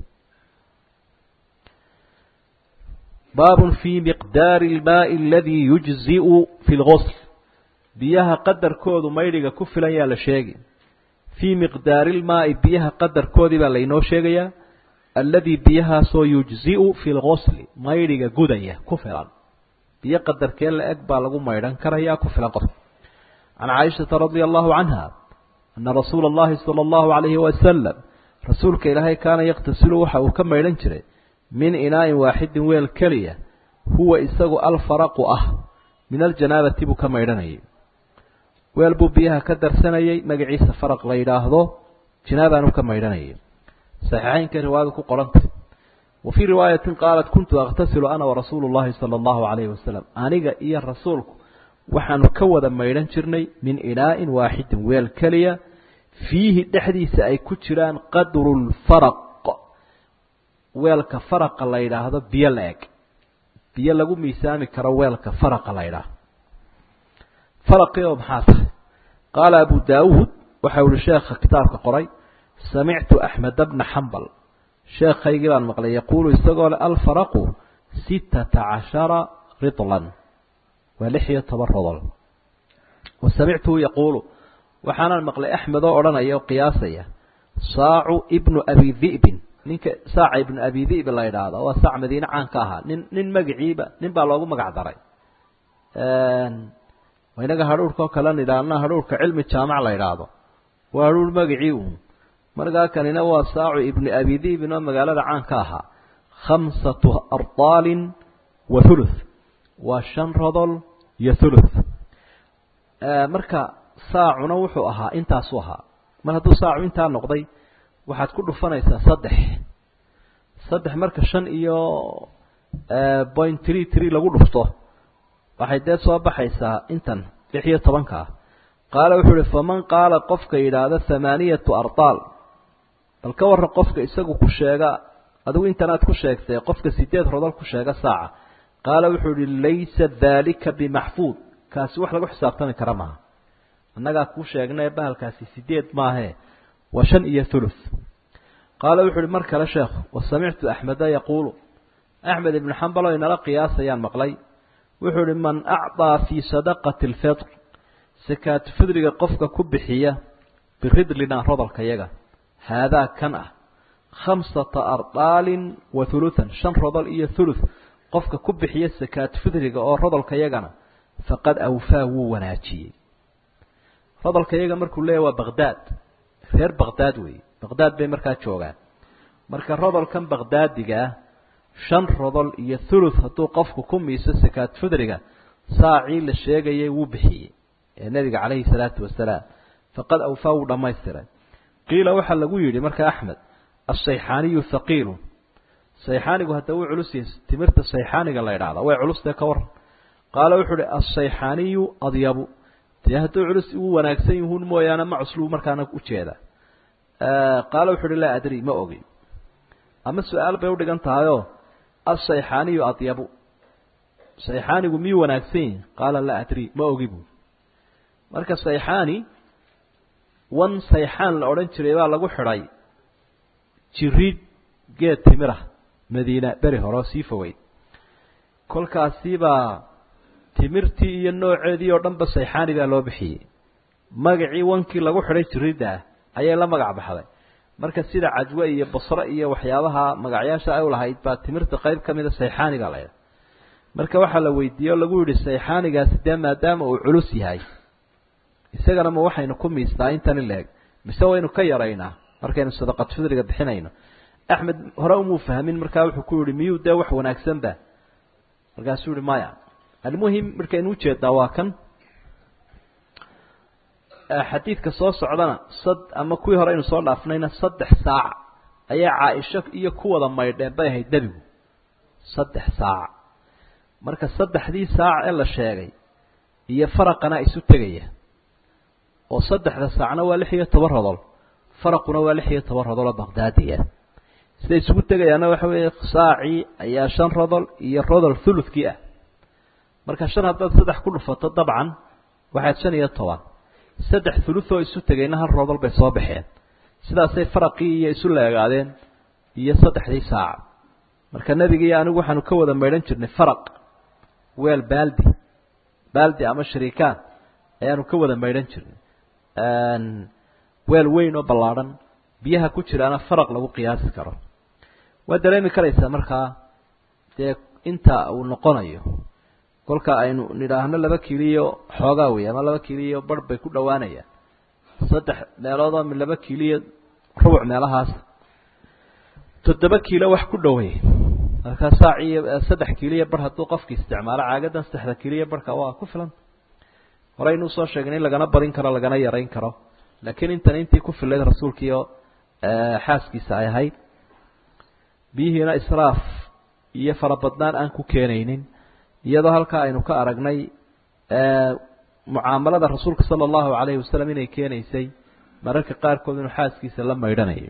[SPEAKER 1] baabun fii miqdaari ilmaai aladii yujzi'u fi lgosl biyaha qadarkoodu maydhiga ku filan yaa la sheegi fii miqdaari ilmaai biyaha qadarkoodii baa laynoo sheegayaa alladii biyahaasoo yujzi'u fi lgosli maydhiga gudaya ku filan biyo qadarkee la eg baa lagu maydhan karayaa ku filan qof can caaishata radia allahu canha ana rasuula allahi sala allahu calayhi wasalam rasuulka ilaahay kaana yaqtasilu waxa uu ka maydhan jiray min inaa'in waaxidin weel keliya huwa isagu alfaraqu ah min aljanaabati buu ka maydhanayay weel buu biyaha ka darsanayay magaciisa faraq la yidhaahdo janaabaanu ka maydhanayay saxiixeynka riwaayadu ku qorantay wa fii riwaayatin qaalat kuntu akhtasilu ana warasuulu llahi sala allahu calayhi wasalam aniga iyo rasuulku waxaanu ka wada maydhan jirnay min inaa'in waaxidin weel keliya fiihi dhexdiisa ay ku jiraan qadru lfaraq weelka faraqa la yidhaahdo biyo la eg biyo lagu miisaami karo weelka faraqa la yidhaahdo faraqii oo maxaa tahay qaala abu daawuud waxau ihi sheekha kitaabka qoray samictu axmeda bna xambal sheekhaygii baan maqlay yaquulu isagoo le alfaraqu sittata cashara ridlan waa lix iyo toban rodol wa samictuhu yaquulu waxaanaan maqlay axmed oo odhanaya oo qiyaasaya saacu ibnu abi di'bin ninka saaca ibnu abi di'bi la yidhaahdo waa saac madiine caan ka ahaa nin nin magaciiba nin baa loogu magac daray inaga hadhuurka oo kale nidhaahna hadhuurka cilmi jaamac la yidhaahdo waa hadhuur magacii uun markaa kanina waa saacu ibnu abi di'bin oo magaalada caan ka ahaa khamsatu ardaalin wa thuluth waa shan rodol iyo thuluth marka saacuna wuxuu ahaa intaasuu ahaa mar hadduu saacu intaa noqday waxaad ku dhufanaysaa saddex saddex marka shan iyo point tree tree lagu dhufto waxay dee soo baxaysaa intan lix iyo tobanka ah qaala wuxuu uhi faman qaala qofka yidhaahda thamaaniyatu ardaal bal ka warran qofka isagu ku sheega adigu intanaad ku sheegtay qofka sideed rodol ku sheega saaca qaala wuxuu ihi laysa daalika bimaxfuud kaasi wax lagu xisaabtami kara maaha annagaa kuu sheegnae bahalkaasi sideed maahee waa shan iyo thuluth qaala wuxu uhi mar kale sheekhu wa samictu axmeda yaquulu axmed ibnu xambal oo inala qiyaasayaan maqlay wuxuu ihi man acطaa fii sadaqati اlfitr sakaatu fidriga qofka ku bixiya biridlina rodolka yaga haadaa kan ah khamsata ardaalin wa huluhan shan rodol iyo thuluth qofka ku bixiya sakaatu fidriga oo rodolka yagana faqad awfaa wuu wanaajiyey rodolka yaga markuu leeyahy waa baqdaad reer baqdaad weeye baqdaad bay markaa joogaan marka rodolkan baqdaadigaa shan rodol iyo thuluth hadduu qofku ku miiso sakaat fidriga saacii la sheegayay wuu bixiyey ee nebiga calayhi salaatu wasalaam faqad awfaa wuu dhammaystiray qiila waxaa lagu yidhi marka axmed asayxaaniyu haqiilun sayxaanigu hadda wuu culus yahay timirta sayxaaniga la idhaahda way culustee ka waran qaala wuxuu uhi asayxaaniyu adyabu dee hadduu culus uu wanaagsan yihuun mooyaane ma cusluu markaana ujeeda qaala wuxu uhi laa adri ma ogi ama su-aal bay udhigan tahayoo asayxaaniyu adyabu sayxaanigu miyuu wanaagsan yihi qaala laa adri ma ogi buui marka sayxaani wan sayxaan la odhan jiray baa lagu xidhay jiriid geed timira madiina beri hore oo sii fogeyd kolkaasibaa timirtii iyo nooceedii oo dhanba sayxaani baa loo bixiyey magacii wankii lagu xidhay jiriidda ah ayay la magac baxday marka sida cajwe iyo basre iyo waxyaabaha magacyaasha ay lahayd baa timirta qayb ka mida sayxaani baa laydha marka waxaa la weydiiyey oo lagu yihi sayxaanigaasi dee maadaama uu culus yahay isagana ma waxaynu ku miistaa intan in laeg mise waynu ka yaraynaa markaynu sadaqad fidriga bixinayno axmed hore umuu fahmin markaa wuxuu ku yihi miyuu dee wax wanaagsanba markaasuu yihi maya almuhim markaynu ujeedaa waa kan xadiidka soo socdana sad ama kuwii hore aynu soo dhaafnayna saddex saac ayaa caaisho iyo ku wada maydheen bay ahayd nebigu saddex saac marka saddexdii saac ee la sheegay iyo faraqana isu tegaya oo saddexda saacna waa lix iyo toban rodol faraquna waa lix iyo toban rodol oo baqdaadiya siday isugu tegayaana waxa weeye saacii ayaa shan rodol iyo rodol thuluthkii ah marka shan haddaad saddex ku dhufato dabcan waxaad shan iyo toban saddex thuluthoo isu tegayna hal rodol bay soo baxeen sidaasay faraqii iyo isu leegaadeen iyo saddexdii saac marka nebiga iyo anigu waxaanu ka wada maydhan jirnay faraq weel baaldi baaldi ama shariikaan ayaanu ka wada maydhan jirnay weel weyn oo ballaadhan biyaha ku jiraana faraq lagu qiyaasi karo waa dareemi karaysaa markaa dee inta uu noqonayo kolka aynu nidhaahno laba kiliyo xoogaa wey ama laba kiliyo bar bay ku dhowaanayaan saddex meeloodoo mi laba kiliyo rubuc meelahaas toddoba kiilo wax ku dhowey markaa saaciyo saddex kiliyo bar hadduu qofki isticmaalo caagadan saddexda kiliyo barhka waa ku filan horeynu usoo sheegnay in lagana badin karo lagana yarayn karo laakiin intan intii ku filayd rasuulkiio xaaskiisa ay ahayd biyihiina israaf iyo farabadnaan aan ku keenaynin iyadoo halkaa aynu ka aragnay mucaamalada rasuulka sala allahu calayhi wasalam inay keenaysay mararka qaarkood inuu xaaskiisa la maydhanayo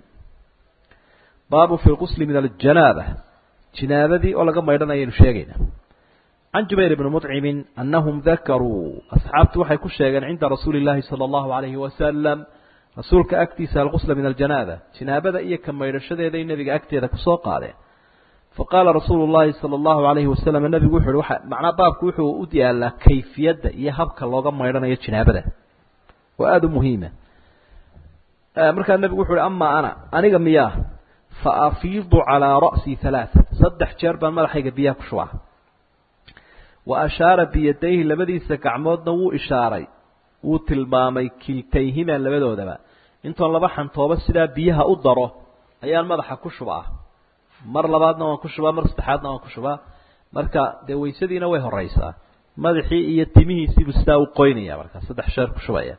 [SPEAKER 1] baabu fi lqusli min aljanaaba jinaabadii oo laga maydhanayo aynu sheegayna can jubayr bni mطcimi anahum dakaruu asxaabtu waxay ku sheegeen cinda rasuuli اllahi salى اllahu alayhi wasalam rasuulka agtiisa alqusla min aljanaaba jinaabada iyo ka maydhashadeeday nebiga agteeda kusoo qaadeen faqaala rasuulu llahi salى اllahu alayhi wasalam nebigu wuxu uhi macnaa baabku wuxuu u yaalaa kayfiyadda iyo habka looga maydhanayo jinaabada oo aada u muhiima markaa nebigu wuxu uhi amaa ana aniga miyaa faafiidu calىa ra'sii halaaثa saddex jeer baan madaxayga biyaha ku shubaa wa ashaara biyadayhi labadiisa gacmoodna wuu ishaaray wuu tilmaamay kiltayhima labadoodaba intoon laba xantooba sidaa biyaha u daro ayaan madaxa ku shubaa mar labaadna waan ku shubaa mar saddexaadna waan ku shubaa marka dee waysadiina way horeysaa madaxii iyo timihiisiibuu sidaa u qoynaya marka saddex sheer ku shubaya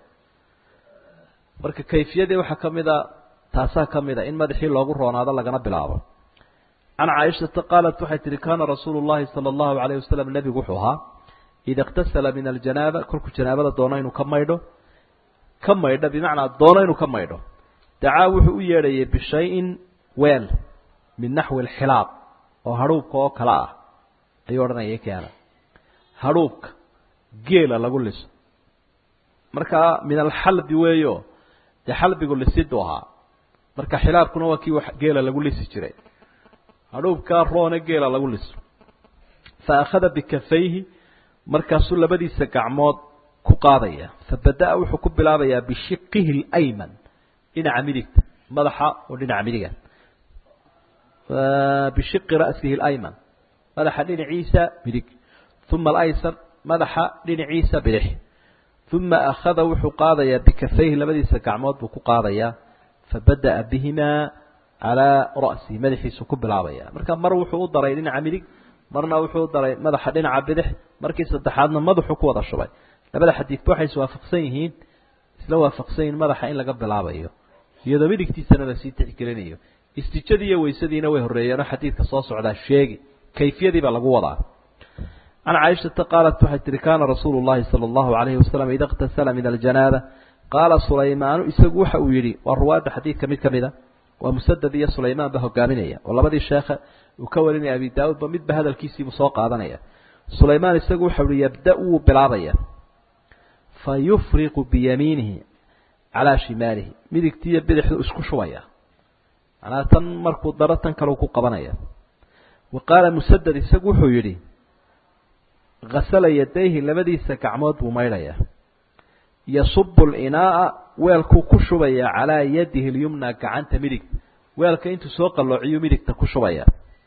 [SPEAKER 1] marka kayfiyadii waxaa ka mid a taasaa ka mid a in madaxii loogu roonaado lagana bilaabo can caaishata qaalat waxay tihi kaana rasuulu llahi sala allahu alayh wasalam nebigu wuxuu ahaa ida اktasala min aljanaaba kolkuu janaabada doono inuu ka maydho ka maydho bimacnaa doono inuu ka maydho dacaa wuxuu u yeedhayay bishayin weel min naxwi alxilaab oo hadhuubka oo kale ah ayuu odhanayay keena hadhuubka geela lagu liso markaa min alxalbi weeyo dee xalbigu lisiduu ahaa marka xilaabkuna waa kii geela lagu lisi jiray hadhuubkaa roone geela lagu liso fa akhada bikafayhi markaasuu labadiisa gacmood ku qaadaya fabada-a wuxuu ku bilaabayaa bishiqihi اlayman dhinaca midigta madaxa oo dhinaca midiga bishiqi ra'sihi اlayman madaxa dhinaciisa midig uma alaysar madaxa dhinaciisa bidix uma akhada wuxuu qaadayaa bikafayhi labadiisa gacmood buu ku qaadayaa fabada'a bihimaa calaa ra'sihi madaxiisu ku bilaabaya marka mar wuxuu u daray dhinaca midig marna wuxuu u daray madaxa dhinaca bidix markii saddexaadna madaxuu ku wada shubay labada xadiidba waxay iswaafaqsan yihiin isla waafaqsan yihiin madaxa in laga bilaabayo iyadoo midigtiisana lasii tixgelinayo istijadii iyo weysadiina way horreeyeenoo xadiidka soo socdaa sheegi kayfiyadiiba lagu wadaa can caaishata qaalat waxay tihi kaana rasuulu llahi sala allahu alayhi wasalam ida اktasala min aljanaaba qaala sulaymaanu isagu waxa uu yidhi waa ruwaadda xadiidka mid ka mida waa musadad iyo sulaymaan ba hogaaminaya oo labadii sheekhe uu ka warinaya abi daa-uudba midba hadalkiisiibuu soo qaadanaya sulaymaan isagu waxau ihi yabda wuu bilaabaya fa yufriqu biyamiinihi calaa shimaalihi midigtiiyo bidixdu isku shubaya macnaa tan markuu daro tan kaleu ku qabanaya wa qaala musadad isagu wuxuu yidhi hasala yadayhi labadiisa gacmood buu maydhaya yasubu linaaa weelkuu ku shubaya calaa yadihi lyumna gacanta midigta weelka intuu soo qalloociyuu midigta ku shubaya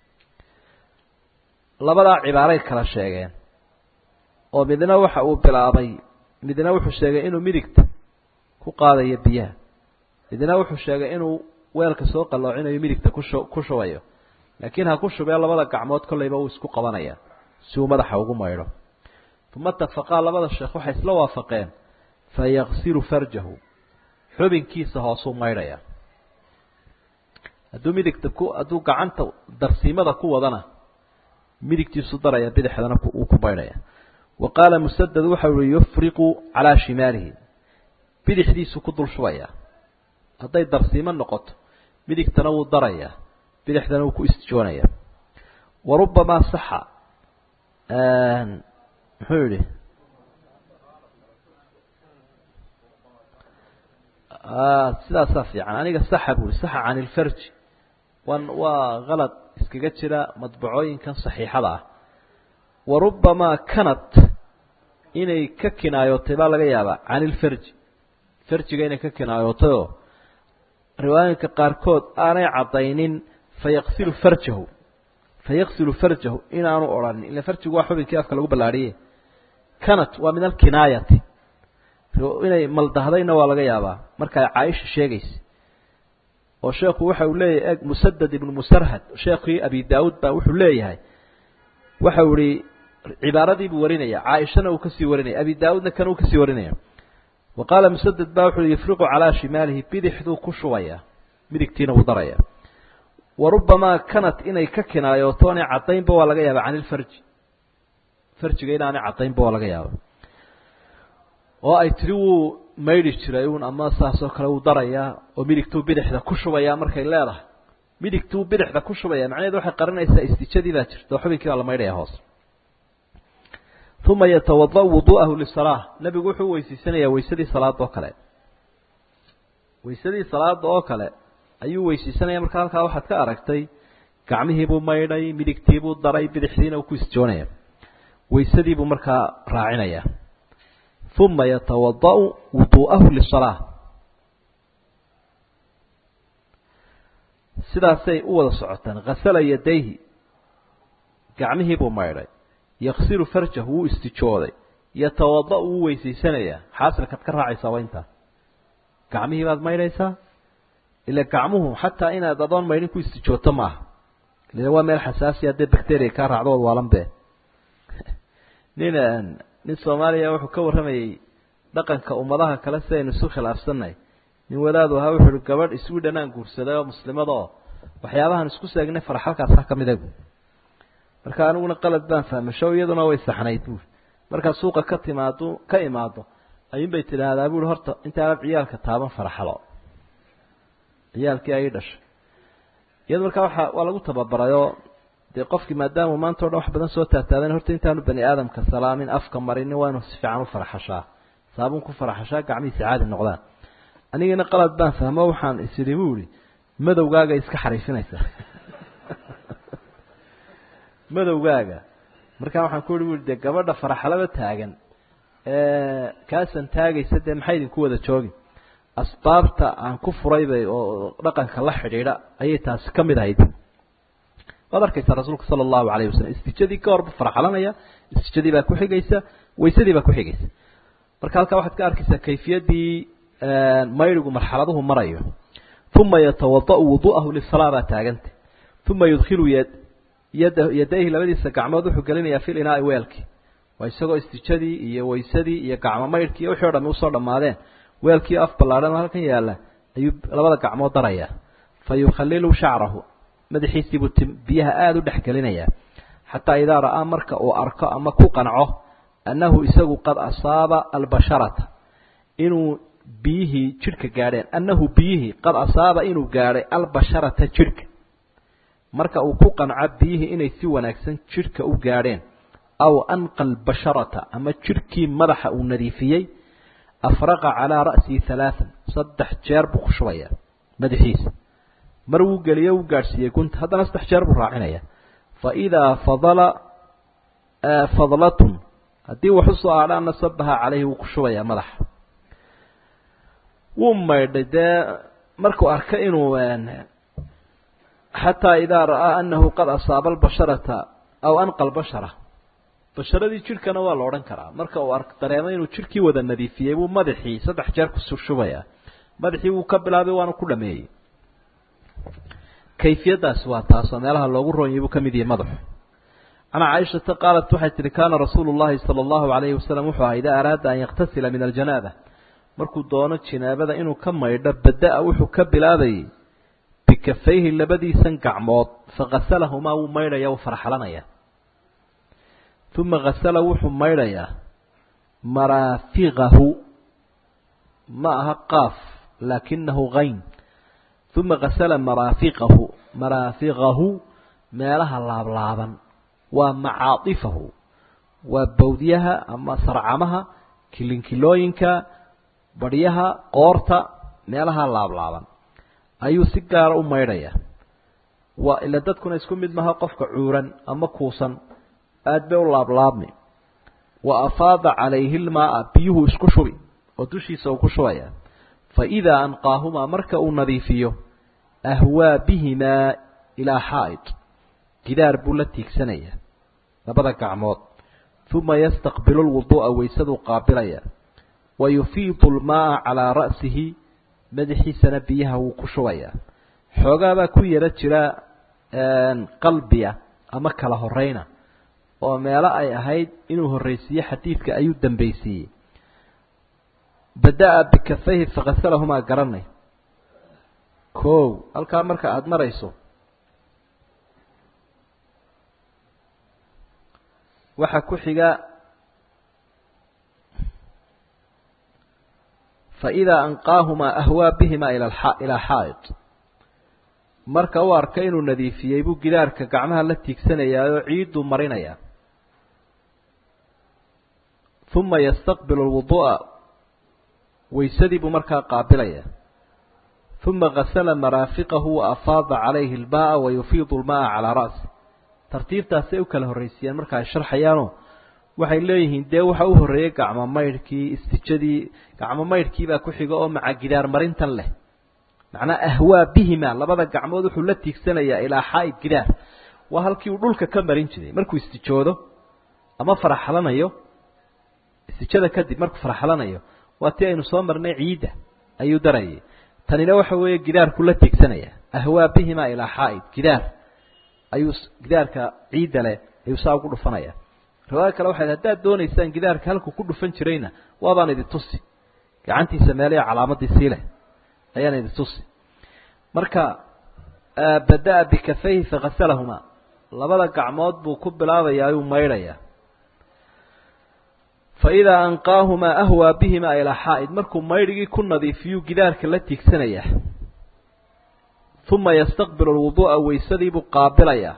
[SPEAKER 1] labadaa cibaaray kala sheegeen oo midna waxa uu bilaabay midna wuxuu sheegay inuu midigta ku qaadayo biyaha midna wuxuu sheegay inuu weelka soo qalloocinayo midigta kushu ku shubayo laakiin ha ku shubee labada gacmood kollayba uu isku qabanaya si uu madaxa ugu maydho uma tafaqaa labada sheekh waxay isla waafaqeen fayaksilu farjahu xubinkiisa hoosuu maydhaya hadduu midigta ku hadduu gacanta darsiimada ku wadana midigtiisu daraya bidixdana uu ku maydhaya wa qaala musadad waxau ihi yufriqu calaa shimaalihi bidixdiisu ku dul shubaya hadday darsiimo noqoto midigtana wuu daraya bidixdana wuu ku istijoonaya wa rubamaa saxa muxuu yihi sidaasaa fiican aniga saxa bui saxa can ilfarji wan waa kalad iskaga jira madbacooyinkan saxiixada ah wa rubamaa kanat inay ka kinaayootay baa laga yaabaa can ilfarji farjiga inay ka kinaayootay oo riwaayinka qaarkood aanay caddaynin fayaksilu farjahu fayaksilu farjahu inaanu odhanin ila farjigu waa xubinkii afka lagu ballaadhiye kanat waa min alkinaayati inay maldahdayna waa laga yaabaa marka ay caaisha sheegaysa oo sheekhu waxa uu leeyahay eg musadad ibnu musarhad sheekhii abi daawuud baa wuxuu leeyahay waxa uu ihi cibaaradii buu warinaya caaishana uu kasii warinaya abi daawuudna kan uu kasii warinaya wa qaala musadad baa wuxu uhi yufriqu calaa shimaalihi bidixduu ku shubaya midigtiina wuu daraya wa rubamaa kanat inay ka kinaayooto inay caddaynba waa laga yaaba can ilfarji farjiga inaanay caddaynba waa laga yaaba oo ay tiri wuu maydhi jiray uun ama saasoo kale wuu darayaa oo midigtuu bidixda ku shubayaa markay leedahay midigtuu bidixda ku shubaya macnaheedu waxay qarinaysaa istijadii baa jirta oo xubinkii baa la maydhaya hoos uma yatawada' wudu'ahu lisalaa nebigu wuxuu weysiisanayaa weysadii salaada oo kale weysadii salaada oo kale ayuu weysiisanaya marka halkaa waxaad ka aragtay gacmihiibuu maydhay midigtiibuu daray bidixdiina uu ku isjoonaya weysadiibuu markaa raacinaya uma yatawada'u wuduu'ahu lisalaa sidaasay u wada socotaan hasala yadayhi gacmihiibuu maydhay yaksilu farjahu wuu istijooday yatawada' wuu weysaysanayaa xaasilkaad ka raacaysaa waa intaa gacmihii baad maydhaysaa ila gacmuhu xataa inaad adoon maydhin ku istijooto ma aha ila waa meel xasaasi haddee bacteria kaa raacdo ood waalan be nin nin soomaaliya wuxuu ka warramayey dhaqanka ummadaha kale si aynu isu khilaafsannahay nin wadaadu ahaa wuxuu uhi gabadh iswidhan aan guursaday oo muslimada oo waxyaabahan isku seegnay faraxalkaas ha kamid a buui marka aniguna qalad baan fahmasho iyaduna way saxnayd buui markaa suuqa ka timaado ka imaado ayuun bay tidhaahdaa buui horta intaanad ciyaalka taaban faraxalo ciyaalkii ay dhashay iyado markaa waa waa lagu tababarayoo dee qofkii maadaama maanta o dhan wax badan soo taataadan horta intaanu bani aadamka salaamin afka marinin waa inuu si fiican u faraxashaa saabun ku faraxashaa gacmihiisa caadi noqdaan anigina qalad baan fahmo waxaan isidhi bu ihi madowgaaga iska xariifinaysaa madowgaaga markaa waxaan ku yihi dee gabadha faraxalaba taagan kaasan taagaysa dee maxay idinku wada joogin asbaabta aan ku furaybay oo dhaqanka la xidhiidha ayay taasi ka mid ahayd waad arkaysaa rasuulka sala allahu alayh wasalam istijadii ka horba farxalanaya istijadii baa ku xigaysa waysadii baa ku xigaysa marka halkaa waxaad ka arkaysaa kayfiyaddii mayrigu marxaladuhu marayo uma yatawada'u wudu'ahu lisalaa baa taaganta uma yudkhilu yad yada yadayhi labadiisa gacmood wuxuu gelinayaa fil inaai weelkii waa isagoo istijadii iyo waysadii iyo gacmo maydhkii iyo wixii o dhami usoo dhammaadeen weelkii af ballaadhan oo halkan yaalla ayuu labada gacmood darayaa fa yukhalilu shacrahu madaxiisiibuu ti biyaha aada u dhex gelinayaa xataa idaa ra'aa marka uu arko ama ku qanco annahu isagu qad asaaba albasharata inuu biyihii jidhka gaadheen annahu biyihii qad asaaba inuu gaadhay albasharata jidhka marka uu ku qanco biyihii inay si wanaagsan jidhka u gaadheen aw anqa albasharata ama jidhkii madaxa uu nadiifiyey afraqa calaa ra'sihi halaaan saddex jeer buu ku shubayaa madaxiisa mar wuu geliye wuu gaadhsiiyey gunta haddana saddex jeer buu raacinaya fa idaa fadala fadlatun haddii wax usoo aadhaana sabaha caleyhi wuu ku shubayaa madaxa wuu maydhay dee markuu arka inuu xataa idaa ra'aa anahu qad asaaba albasharata aw anqa albashara basharadii jidhkana waa la odhan karaa marka uu ark dareemo inuu jidhkii wada nadiifiyey buu madaxii saddex jeer ku shubayaa madaxii wuu ka bilaabay waana ku dhameeyey kayfiyadaasi waa taasoo meelaha loogu roonyay buu ka mid yahay madaxu can caaishata qaalat waxay tihi kaana rasuulu llahi sala allahu alayhi wasalam wuxuu ahaa idaa araada an yaktasila min aljanaaba markuu doono jinaabada inuu ka maydho bada-a wuxuu ka bilaabayay bikafayhi labadiisan gacmood fakasalahumaa wuu maydhaya wuu farxalanaya uma kasala wuxuu maydhayaa maraafiqahu ma aha qaaf laakinahu kayn uma kasala maraafiqahu maraafiqahu meelaha laablaaban waa macaadifahu waa bawdyaha ama sarcamaha kilinkilooyinka badhyaha qoorta meelaha laablaaban ayuu si gaara u maydhaya waa ila dadkuna isku mid maha qofka cuuran ama kuusan aada bay u laablaabmi wa afaada calayhi lmaaa biyuhu isku shubi oo dushiisa uu ku shubaya fa idaa anqaahumaa marka uu nadiifiyo ahwaa bihimaa ilaa xaa'id gidaar buu la tiigsanaya labada gacmood uma yastaqbilu lwuduu'a waysaduu qaabilaya wa yufiidu lmaaa calaa ra'sihi madaxiisana biyaha wuu ku shubayaa xoogaabaa ku yaro jira qalbiya ama kala horeyna oo meelo ay ahayd inuu horreysiiye xadiidka ayuu dambaysiiyey bada-a bikafayhi fakasalahumaa garanay kow halkaa marka aada marayso waxaa ku xiga faidaa anqaahumaa ahwaa bihimaa ilaa xaa'id marka uu arka inuu nadiifiyey buu gidaarka gacmaha la tiigsanayaa oo ciidduu marinayaa uma yastaqbilu lwuduu'a waysadii buu markaa qaabilaya uma gasala maraafiqahu wa afaada calayhi almaaa wa yufiidu lmaaa calaa ra'si tartiibtaasay u kala horreysiiyeen marka ay sharxayaanoo waxay leeyihiin dee waxa u horreeyey gacmo maydhkii istijadii gacmo maydhkiibaa ku xiga oo maca gidaar marintan leh macnaa ahwaa bihima labada gacmood wuxuu la tiigsanayaa ilaa xaa'id gidaar waa halkii uu dhulka ka marin jiray markuu istijoodo ama faraxlanayo istijada kadib markuu faraxlanayo waa tii aynu soo marnay ciidda ayuu darayay tanina waxa weeye gidaarku la tiigsanaya ahwaa bihima ilaa xaa'id gidaar ayuu gidaarka ciidda leh ayuu saa ugu dhufanaya riwaaya kale waxay haddaad doonaysaan gidaarka halkuu ku dhufan jirayna waabaan idin tusi gacantiisa meelaya calaamadii sii leh ayaan idin tusi marka bada-a bikafayhi fakasalahumaa labada gacmood buu ku bilaabayaa ayuu maydhayaa fa idaa anqaahumaa ahwaa bihimaa ilaa xaa'id markuu maydhigii ku nadiifiyuu gidaarka la tiigsanayaa uma yastaqbilu lwuduu'a waysadiibuu qaabilayaa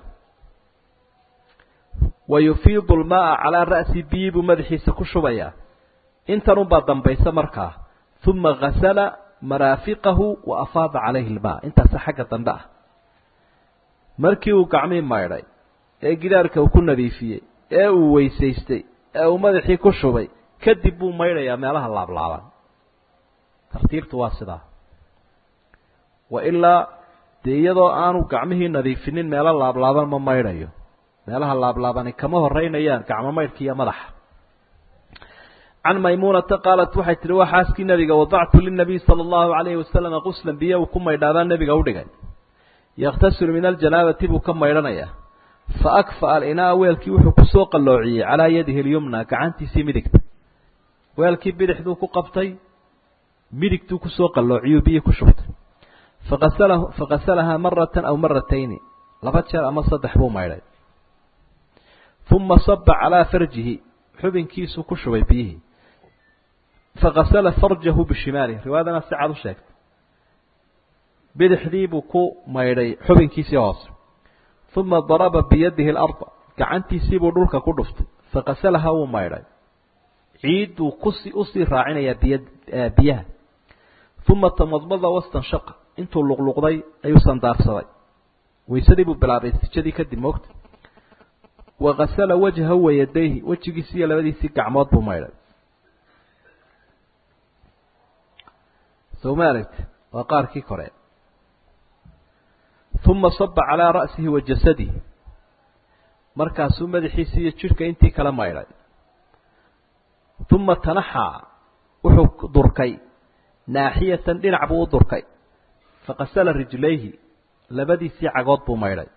[SPEAKER 1] wa yufiidu lmaaa calaa ra'si biyi buu madaxiisa ku shubayaa intan unbaa dambaysa markaa uma gasala maraafiqahu wa afaada calayhi lmaa intaasa xagga dambe ah markii uu gacmii maydhay ee gidaarka uu ku nadiifiyey ee uu weysaystay ee uu madaxii ku shubay kadib buu maydhayaa meelaha laablaaban tartiibtu waa sidaa wa ilaa dee iyadoo aanu gacmihii nadiifinin meelo laablaaban ma maydhayo meelaha laablaabani kama horeynayaan gacmo maydhka iyo madaxa can maymuunata qaalat waxay tihi waa xaaskii nebiga wadactu linabiy sala allahu calayhi wasalama quslan biyo uu ku maydhaabaa nebiga u dhigay yakhtasilu min aljanaabati buu ka maydhanayaa fa akfa'a alinaa weelkii wuxuu kusoo qalloociyey calaa yadihi lyumna gacantiisii midigta weelkii bidixduu ku qabtay midigtuu kusoo qalloociyuu biyo ku shubtay faqasalahu faqasalahaa maratan aw maratayni laba jeer ama saddex buu maydhay uma saba calaa farjihi xubinkiisuu ku shubay biyihii faqasala farjahu bishimaalih riwaayadana si cad u sheegtay bidixdii buu ku maydhay xubinkiisii hoose uma daraba biyadihi alarda gacantiisiibuu dhulka ku dhuftay faqasalaha wuu maydhay ciidduu kusi usii raacinayaa biy biyaha uma tamadmada wastanshaqa intuu luqluqday ayuu sandaarsaday waysadii buu bilaabay istijadii kadib moogta wakasala wajhahu wayadayhi wejigiisi iyo labadiisii gacmood buu maydhay sowma aragti waa qaarkii kore uma saba calaa ra'sihi wa jasadihi markaasuu madaxiisii iyo jidhka intii kala maydhay uma tanaxaa wuxuu durkay naaxiyatan dhinac buu u durkay faqasala rijlayhi labadiisii cagood buu maydhay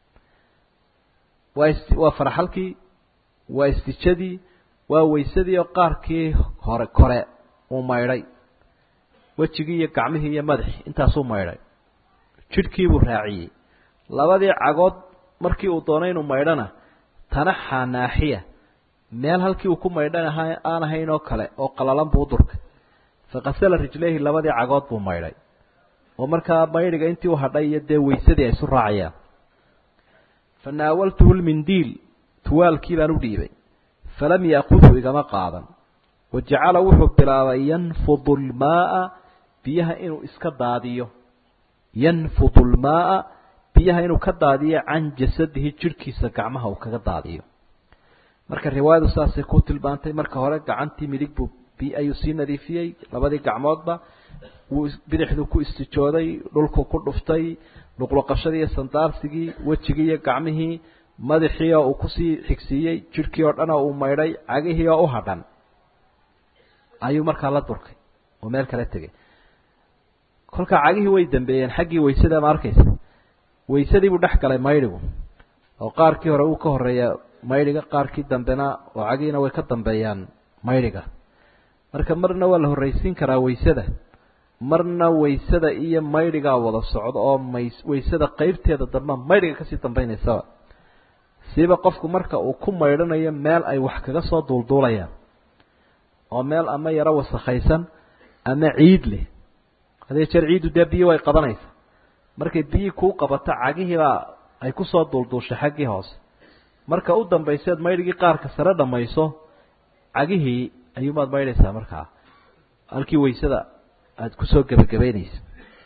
[SPEAKER 1] waa waa farxalkii waa istijadii waa waysadii oo qaarkii hore kore uu maydhay wejigii iyo gacmihii iyo madaxii intaasuu maydhay jidhkiibuu raaciyey labadii cagood markii uu doonay inuu maydhana tanaxaa naaxiya meel halkii uu ku maydhan ahaa aan ahayn oo kale oo qalalan buu u durkay faqasala rijlayhi labadii cagood buu maydhay oo markaa maydhiga intii u hadhay iyo dee waysadii ay isu raacayaan fa naawaltuhu lmindiil tuwaalkii baan u dhiibay falam yaakudhu igama qaadan wa jacala wuxuu bilaabay yanfudu lmaaa biyaha inuu iska daadiyo yanfudu lmaaa biyaha inuu ka daadiyo can jasadihi jidhkiisa gacmaha uu kaga daadiyo marka riwaayadu saasay ku tilmaantay marka hore gacantii midig buu ayuu sii nadiifiyey labadii gacmoodba wuu bidixduu ku istijooday dhulku ku dhuftay luqluqashadii iyo sandaarsigii wejigii iyo gacmihii madaxii oo uu kusii xigsiiyey jidhkii oo dhan oo uu maydhay cagihii oo u hadhan ayuu markaa la durkay oo meel kala tegay kolkaa cagihii way dambeeyeen xaggii waysada ma arkaysa waysadii buu dhex galay maydhigu oo qaarkii hore uu ka horeeya maydhiga qaarkii dambena oo cagihiina way ka dambeeyaan maydhiga marka marna waa la horraysiin karaa waysada marna waysada iyo maydhigaa wada socdo oo may waysada qeybteeda dambe maydhiga kasii dambaynaysaba siiba qofku marka uu ku maydhanayo meel ay wax kaga soo duulduulayaan oo meel ama yaro wasakhaysan ama ciid leh hadee jeer ciiddu dee biyo way qabanaysa markay biyii kuu qabato cagihiibaa ay kusoo duulduushay xaggii hoose marka u dambayseed maydhigii qaarka sare dhamayso cagihii ayuumaad maydhaysaa markaa halkii waysada aada kusoo gebagabeynaysa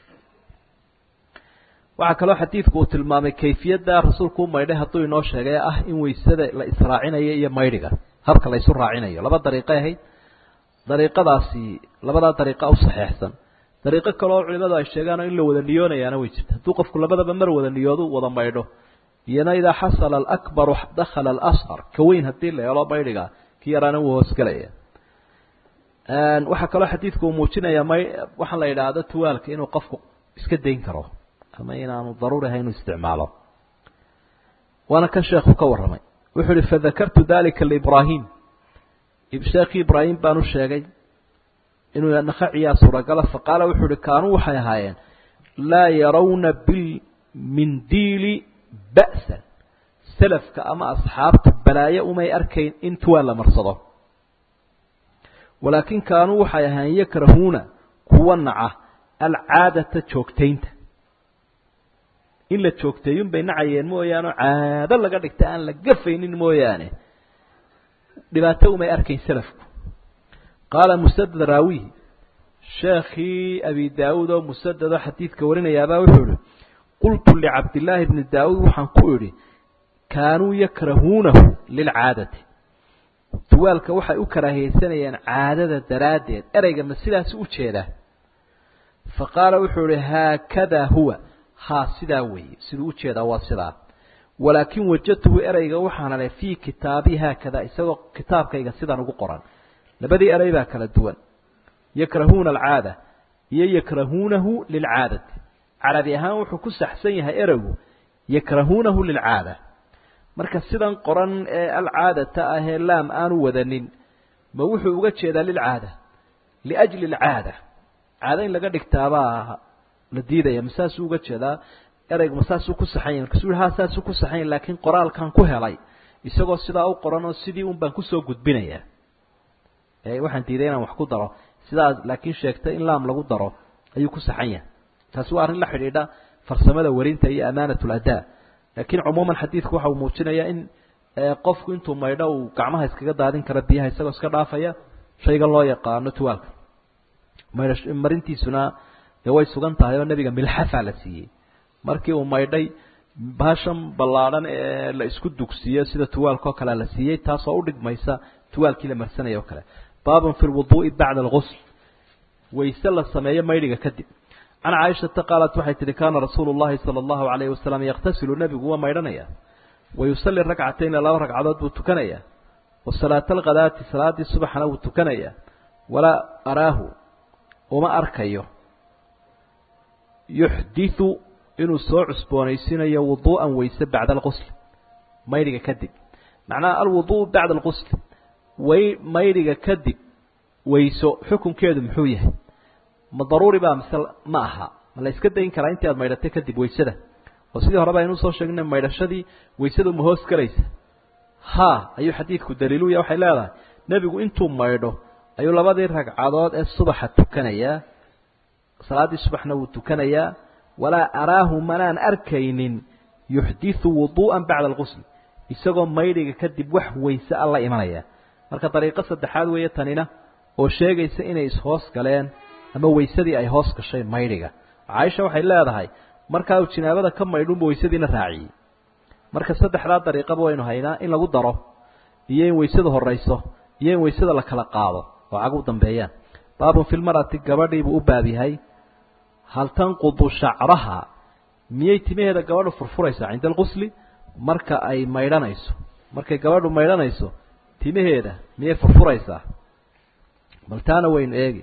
[SPEAKER 1] waxaa kaloo xadiidku uu tilmaamay kayfiyadda rasuulku u maydhay hadduu inoo sheegay ah in waysada la israacinayo iyo maydhiga habka la isu raacinayo laba dariiqay ahayd dariiqadaasi labadaa dariiqa u saxeexsan dariiqo kale oo culimadu ay sheegaan oo in la wada niyoonayaana way jirta hadduu qofku labadaba mar wada niyoodu wada maydho iyana idaa xasala alakbaru dakhala alasqar ka weyn haddii la helo maydhiga ki yaraana wuu hoosgelaya waxaa kaloo xadiidku uu muujinaya may waxaa la yidhaahdo tuwaalka inuu qofku iska dayn karo ama inaanu daruuri ahay inuu isticmaalo waana kan sheekhu ka warramay wuxuu uhi fadakartu dalika liibraahim sheekii ibraahim baan u sheegay inuu nakaciyaa suuragala faqaala wuxuu uhi kaanuu waxay ahaayeen laa yarawna bilmindiili ba'san salafka ama asxaabta balaayo umay arkayn in tuwaal la marsado walaakin kaanuu waxay ahaayeen yakrahuuna kuwa naca alcaadata joogtaynta in la joogteeyun bay nacayeen mooyaane caado laga dhigta aan la gafaynin mooyaane dhibaato umay arkayn salafku qaala musadad raawihi sheekhii abi daawuud oo musadad oo xadiidka warinayaabaa wuxuu ihi qultu licabdillaahi bni daawuud waxaan ku idhi kaanuu yakrahuunahu lilcaadati tuwaalka waxay u karaahiyeysanayaan caadada daraaddeed ereyga ma sidaasi u jeedaa fa qaala wuxuu ihi haakadaa huwa haa sidaa weeye siduu u jeedaa waa sidaa walaakin wajadtuhu ereyga waxaan helay fii kitaabii haakada isagoo kitaabkayga sidan ugu qoran labadii erey baa kala duwan yakrahuuna alcaada iyo yakrahuunahu lilcaadati carabi ahaan wuxuu ku saxsan yahay ereygu yakrahuunahu lilcaada marka sidan qoran ee alcaadata ahee laam aanu wadanin ma wuxuu uga jeedaa lilcaada liajli alcaada caado in laga dhigtaabaa la diidaya ma saasuu uga jeedaa ereygu ma saasuu ku saxan yahy markaasuu ha saasuu ku saxan yahy laakiin qoraalkan ku helay isagoo sidaa u qoran oo sidii un baan kusoo gudbinayaa waxaan diiday inaan wax ku daro sidaas laakiin sheegtay in laam lagu daro ayuu ku saxan yahay taasi waa arrin la xidhiidha farsamada warinta iyo amaanat ladaa laakiin cumuuman xadiidku waxa uu muujinayaa in qofku intuu maydho uu gacmaha iskaga daadin karo biyaha isagoo iska dhaafaya shayga loo yaqaano tuwaalka maydha marintiisuna dee way sugan tahay oo nebiga milxafaa la siiyey markii uu maydhay baashan ballaadhan ee la isku dugsiyo sida tuwaalka oo kalea la siiyey taasoo udhigmaysa tuwaalkii la marsanaya o kale baabun fi lwuduu'i bacda algusl wayse la sameeyo maydhiga kadib can caaishata qaalat waxay tihi kaana rasuulu llahi sala allahu alayhi wasalam yaqtasilu nebigu waa maydhanaya wa yusalli ragcatayni laba ragcadood buu tukanaya wa salaata alkhadaati salaaddii subaxna wuu tukanaya walaa araahu uma arkayo yuxdiu inuu soo cusboonaysiinayo wuduu'an wayse bacda alqusl maydhiga kadib macnaha alwudu'u bacda alqusl way maydhiga kadib wayso xukunkeedu muxuu yahay ma daruuri baa mise ma aha ma la iska dayn karaa intii aad maydhatay kadib waysada oo sidii horeba aynu usoo sheegnay maydhashadii waysadu ma hoos galaysa ha ayuu xadiidku daliiluya waxay leedahay nebigu intuu maydho ayuu labadii ragcadood ee subaxa tukanayaa salaaddii subaxna wuu tukanayaa walaa araahu manaan arkaynin yuxdiu wuduu'an bacda alqusl isagoo maydhiga kadib wax wayse a la imanaya marka dariiqo saddexaad weeye tanina oo sheegaysa inay ishoos galeen ama waysadii ay hoos gashay maydhiga caaisha waxay leedahay markaa uu jinaabada ka maydhunba waysadiina raaciyey marka saddexdaa dariiqaba waynu haynaa in lagu daro iyo in waysadu horayso iyo in waysada la kala qaado oo cag u dambeeyaan baabun filmarati gabadhiibuu u baab yahay hal tanqudu shacraha miyay timaheeda gabadhu furfuraysaa cinda alqusli marka ay maydhanayso markay gabadhu maydhanayso timaheeda miyay furfuraysaa bal taana waynu eegi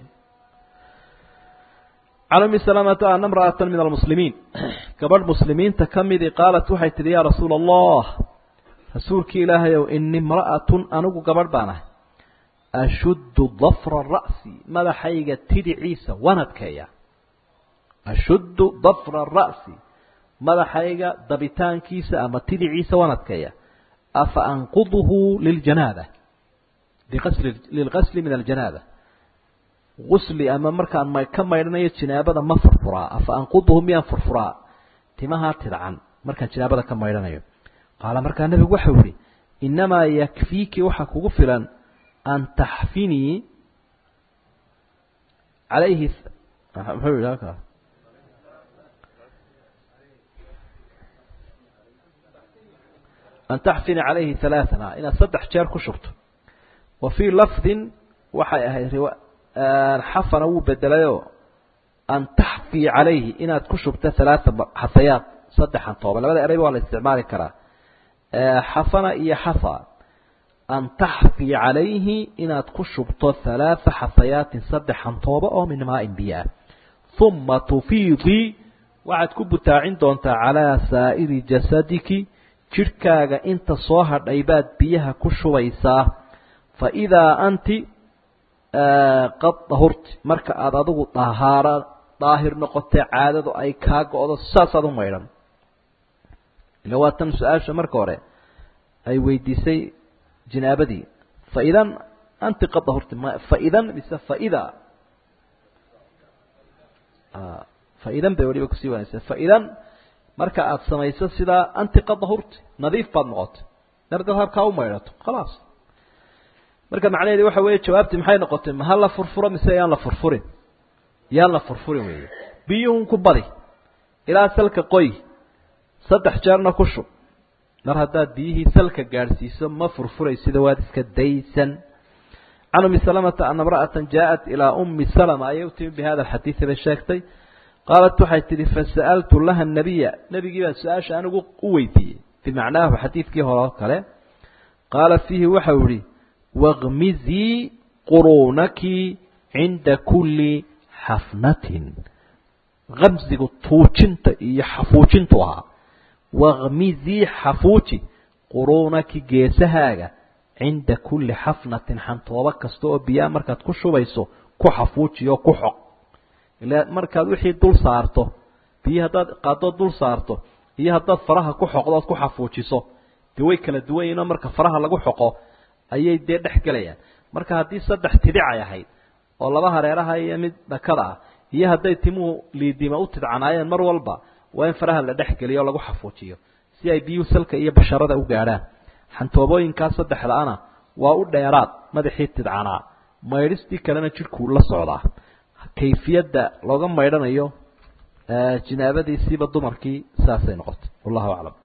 [SPEAKER 1] can umi salamata ana imra'atan min almuslimiin gabadh muslimiinta ka midii qaalat waxay tidhi yaa rasuula allah rasuulkii ilaahayow ini imra'atun anigu gabadh baan ahay ashuddu dafra ra'si madaxayga tidhiciisa waan adkeeya ashuddu dafra ra'si madaxayga dabitaankiisa ama tidhiciisa waan adkeeya afa anquduhu liljanaaba liqasli lilqasli min aljanaaba gusli ama markaan ka maydhanayo jinaabada ma furfuraa afa anquduhu miyaan furfuraa timahaa tidcan markaan jinaabada ka maydhanayo qaala markaa nebigu waxau yihi innamaa yakfiiki waxaa kugu filan an taxfinii calayhi muxuu yidhi halkaa an taxfini calayhi halaaثana inaad saddex jeer ku shubto wa fii lafdin waxay ahayd xafana wuu bedelayoo an taxfii calayhi inaad ku shubto halaaa xafayaad saddexan tooba labada ereyba waa la isticmaali karaa xafana iyo xafa an taxfii calayhi inaad ku shubto halaaa xafayaatin saddexan tooba oo min maain biyo ah uma tufiidii waxaad ku butaacin doontaa calaa saa'iri jasadiki jidhkaaga inta soo hadhay baad biyaha ku shubaysaa fa idaa anti qad dahurti marka aada adigu dahaara daahir noqotee caadadu ay kaa go-do saasaad u maydhan ila waa tan su-aasha marka hore ay weydiisay jinaabadii fa idan anti qad dahurti fa idan mise faidaa fa idan bay waliba kusii wanaysa fa idan marka aada samayso sidaa anti qad dahurti nadiif baad noqotay dardaad habkaa u maydhato khalaas marka macnaheedi waxa weeye jawaabtii maxay noqotay ma ha la furfuro mise yaan la furfurin yaan la furfurin weeye biyuhun ku badi ilaa salka qoy saddex jeerna ku shub mar haddaad biyihii salka gaadhsiiso ma furfuraysida waad iska daysan can umi salamata ana imra'ata jaaءat ilaa umi salama ayay u timi bi hada alxadiidi bay sheegtay qaalat waxay tidhi fasa'altu laha nabiya nebigii baan su-aasha anigu u weydiiyey bimacnaahu xadiidkii hore oo kale qaala fiihi waxau ihi wاkmizii quruunaki cinda kuli xafnatin kamsigu tuujinta iyo xafuujintu ahaa wakmizii xafuuji quruunaki geesahaaga cinda kuli xafnatin xantoobo kasta oo biyaa markaad ku shubayso ku xafuuji oo ku xoq ila markaad wixii dul saarto biyi haddaad qaaddood dul saarto iyo haddaad faraha ku xoqdood ku xafuujiso dee way kala duwan yihin oo marka faraha lagu xoqo ayay dee dhex gelayaan marka haddii saddex tidhicay ahayd oo laba hareeraha iyo mid dhakada ah iyo hadday timuhu liidima u tidcanaayeen mar walba waa in faraha la dhex geliyo oo lagu xafuujiyo si ay biyuhu salka iyo basharada u gaadhaan xantoobooyinkaa saddexdaana waa u dheeraad madaxii tidcanaa maydhistii kalena jidhkuu la socdaa kayfiyadda looga maydhanayo jinaabadiisiiba dumarkii saasay noqotay wallahu aclam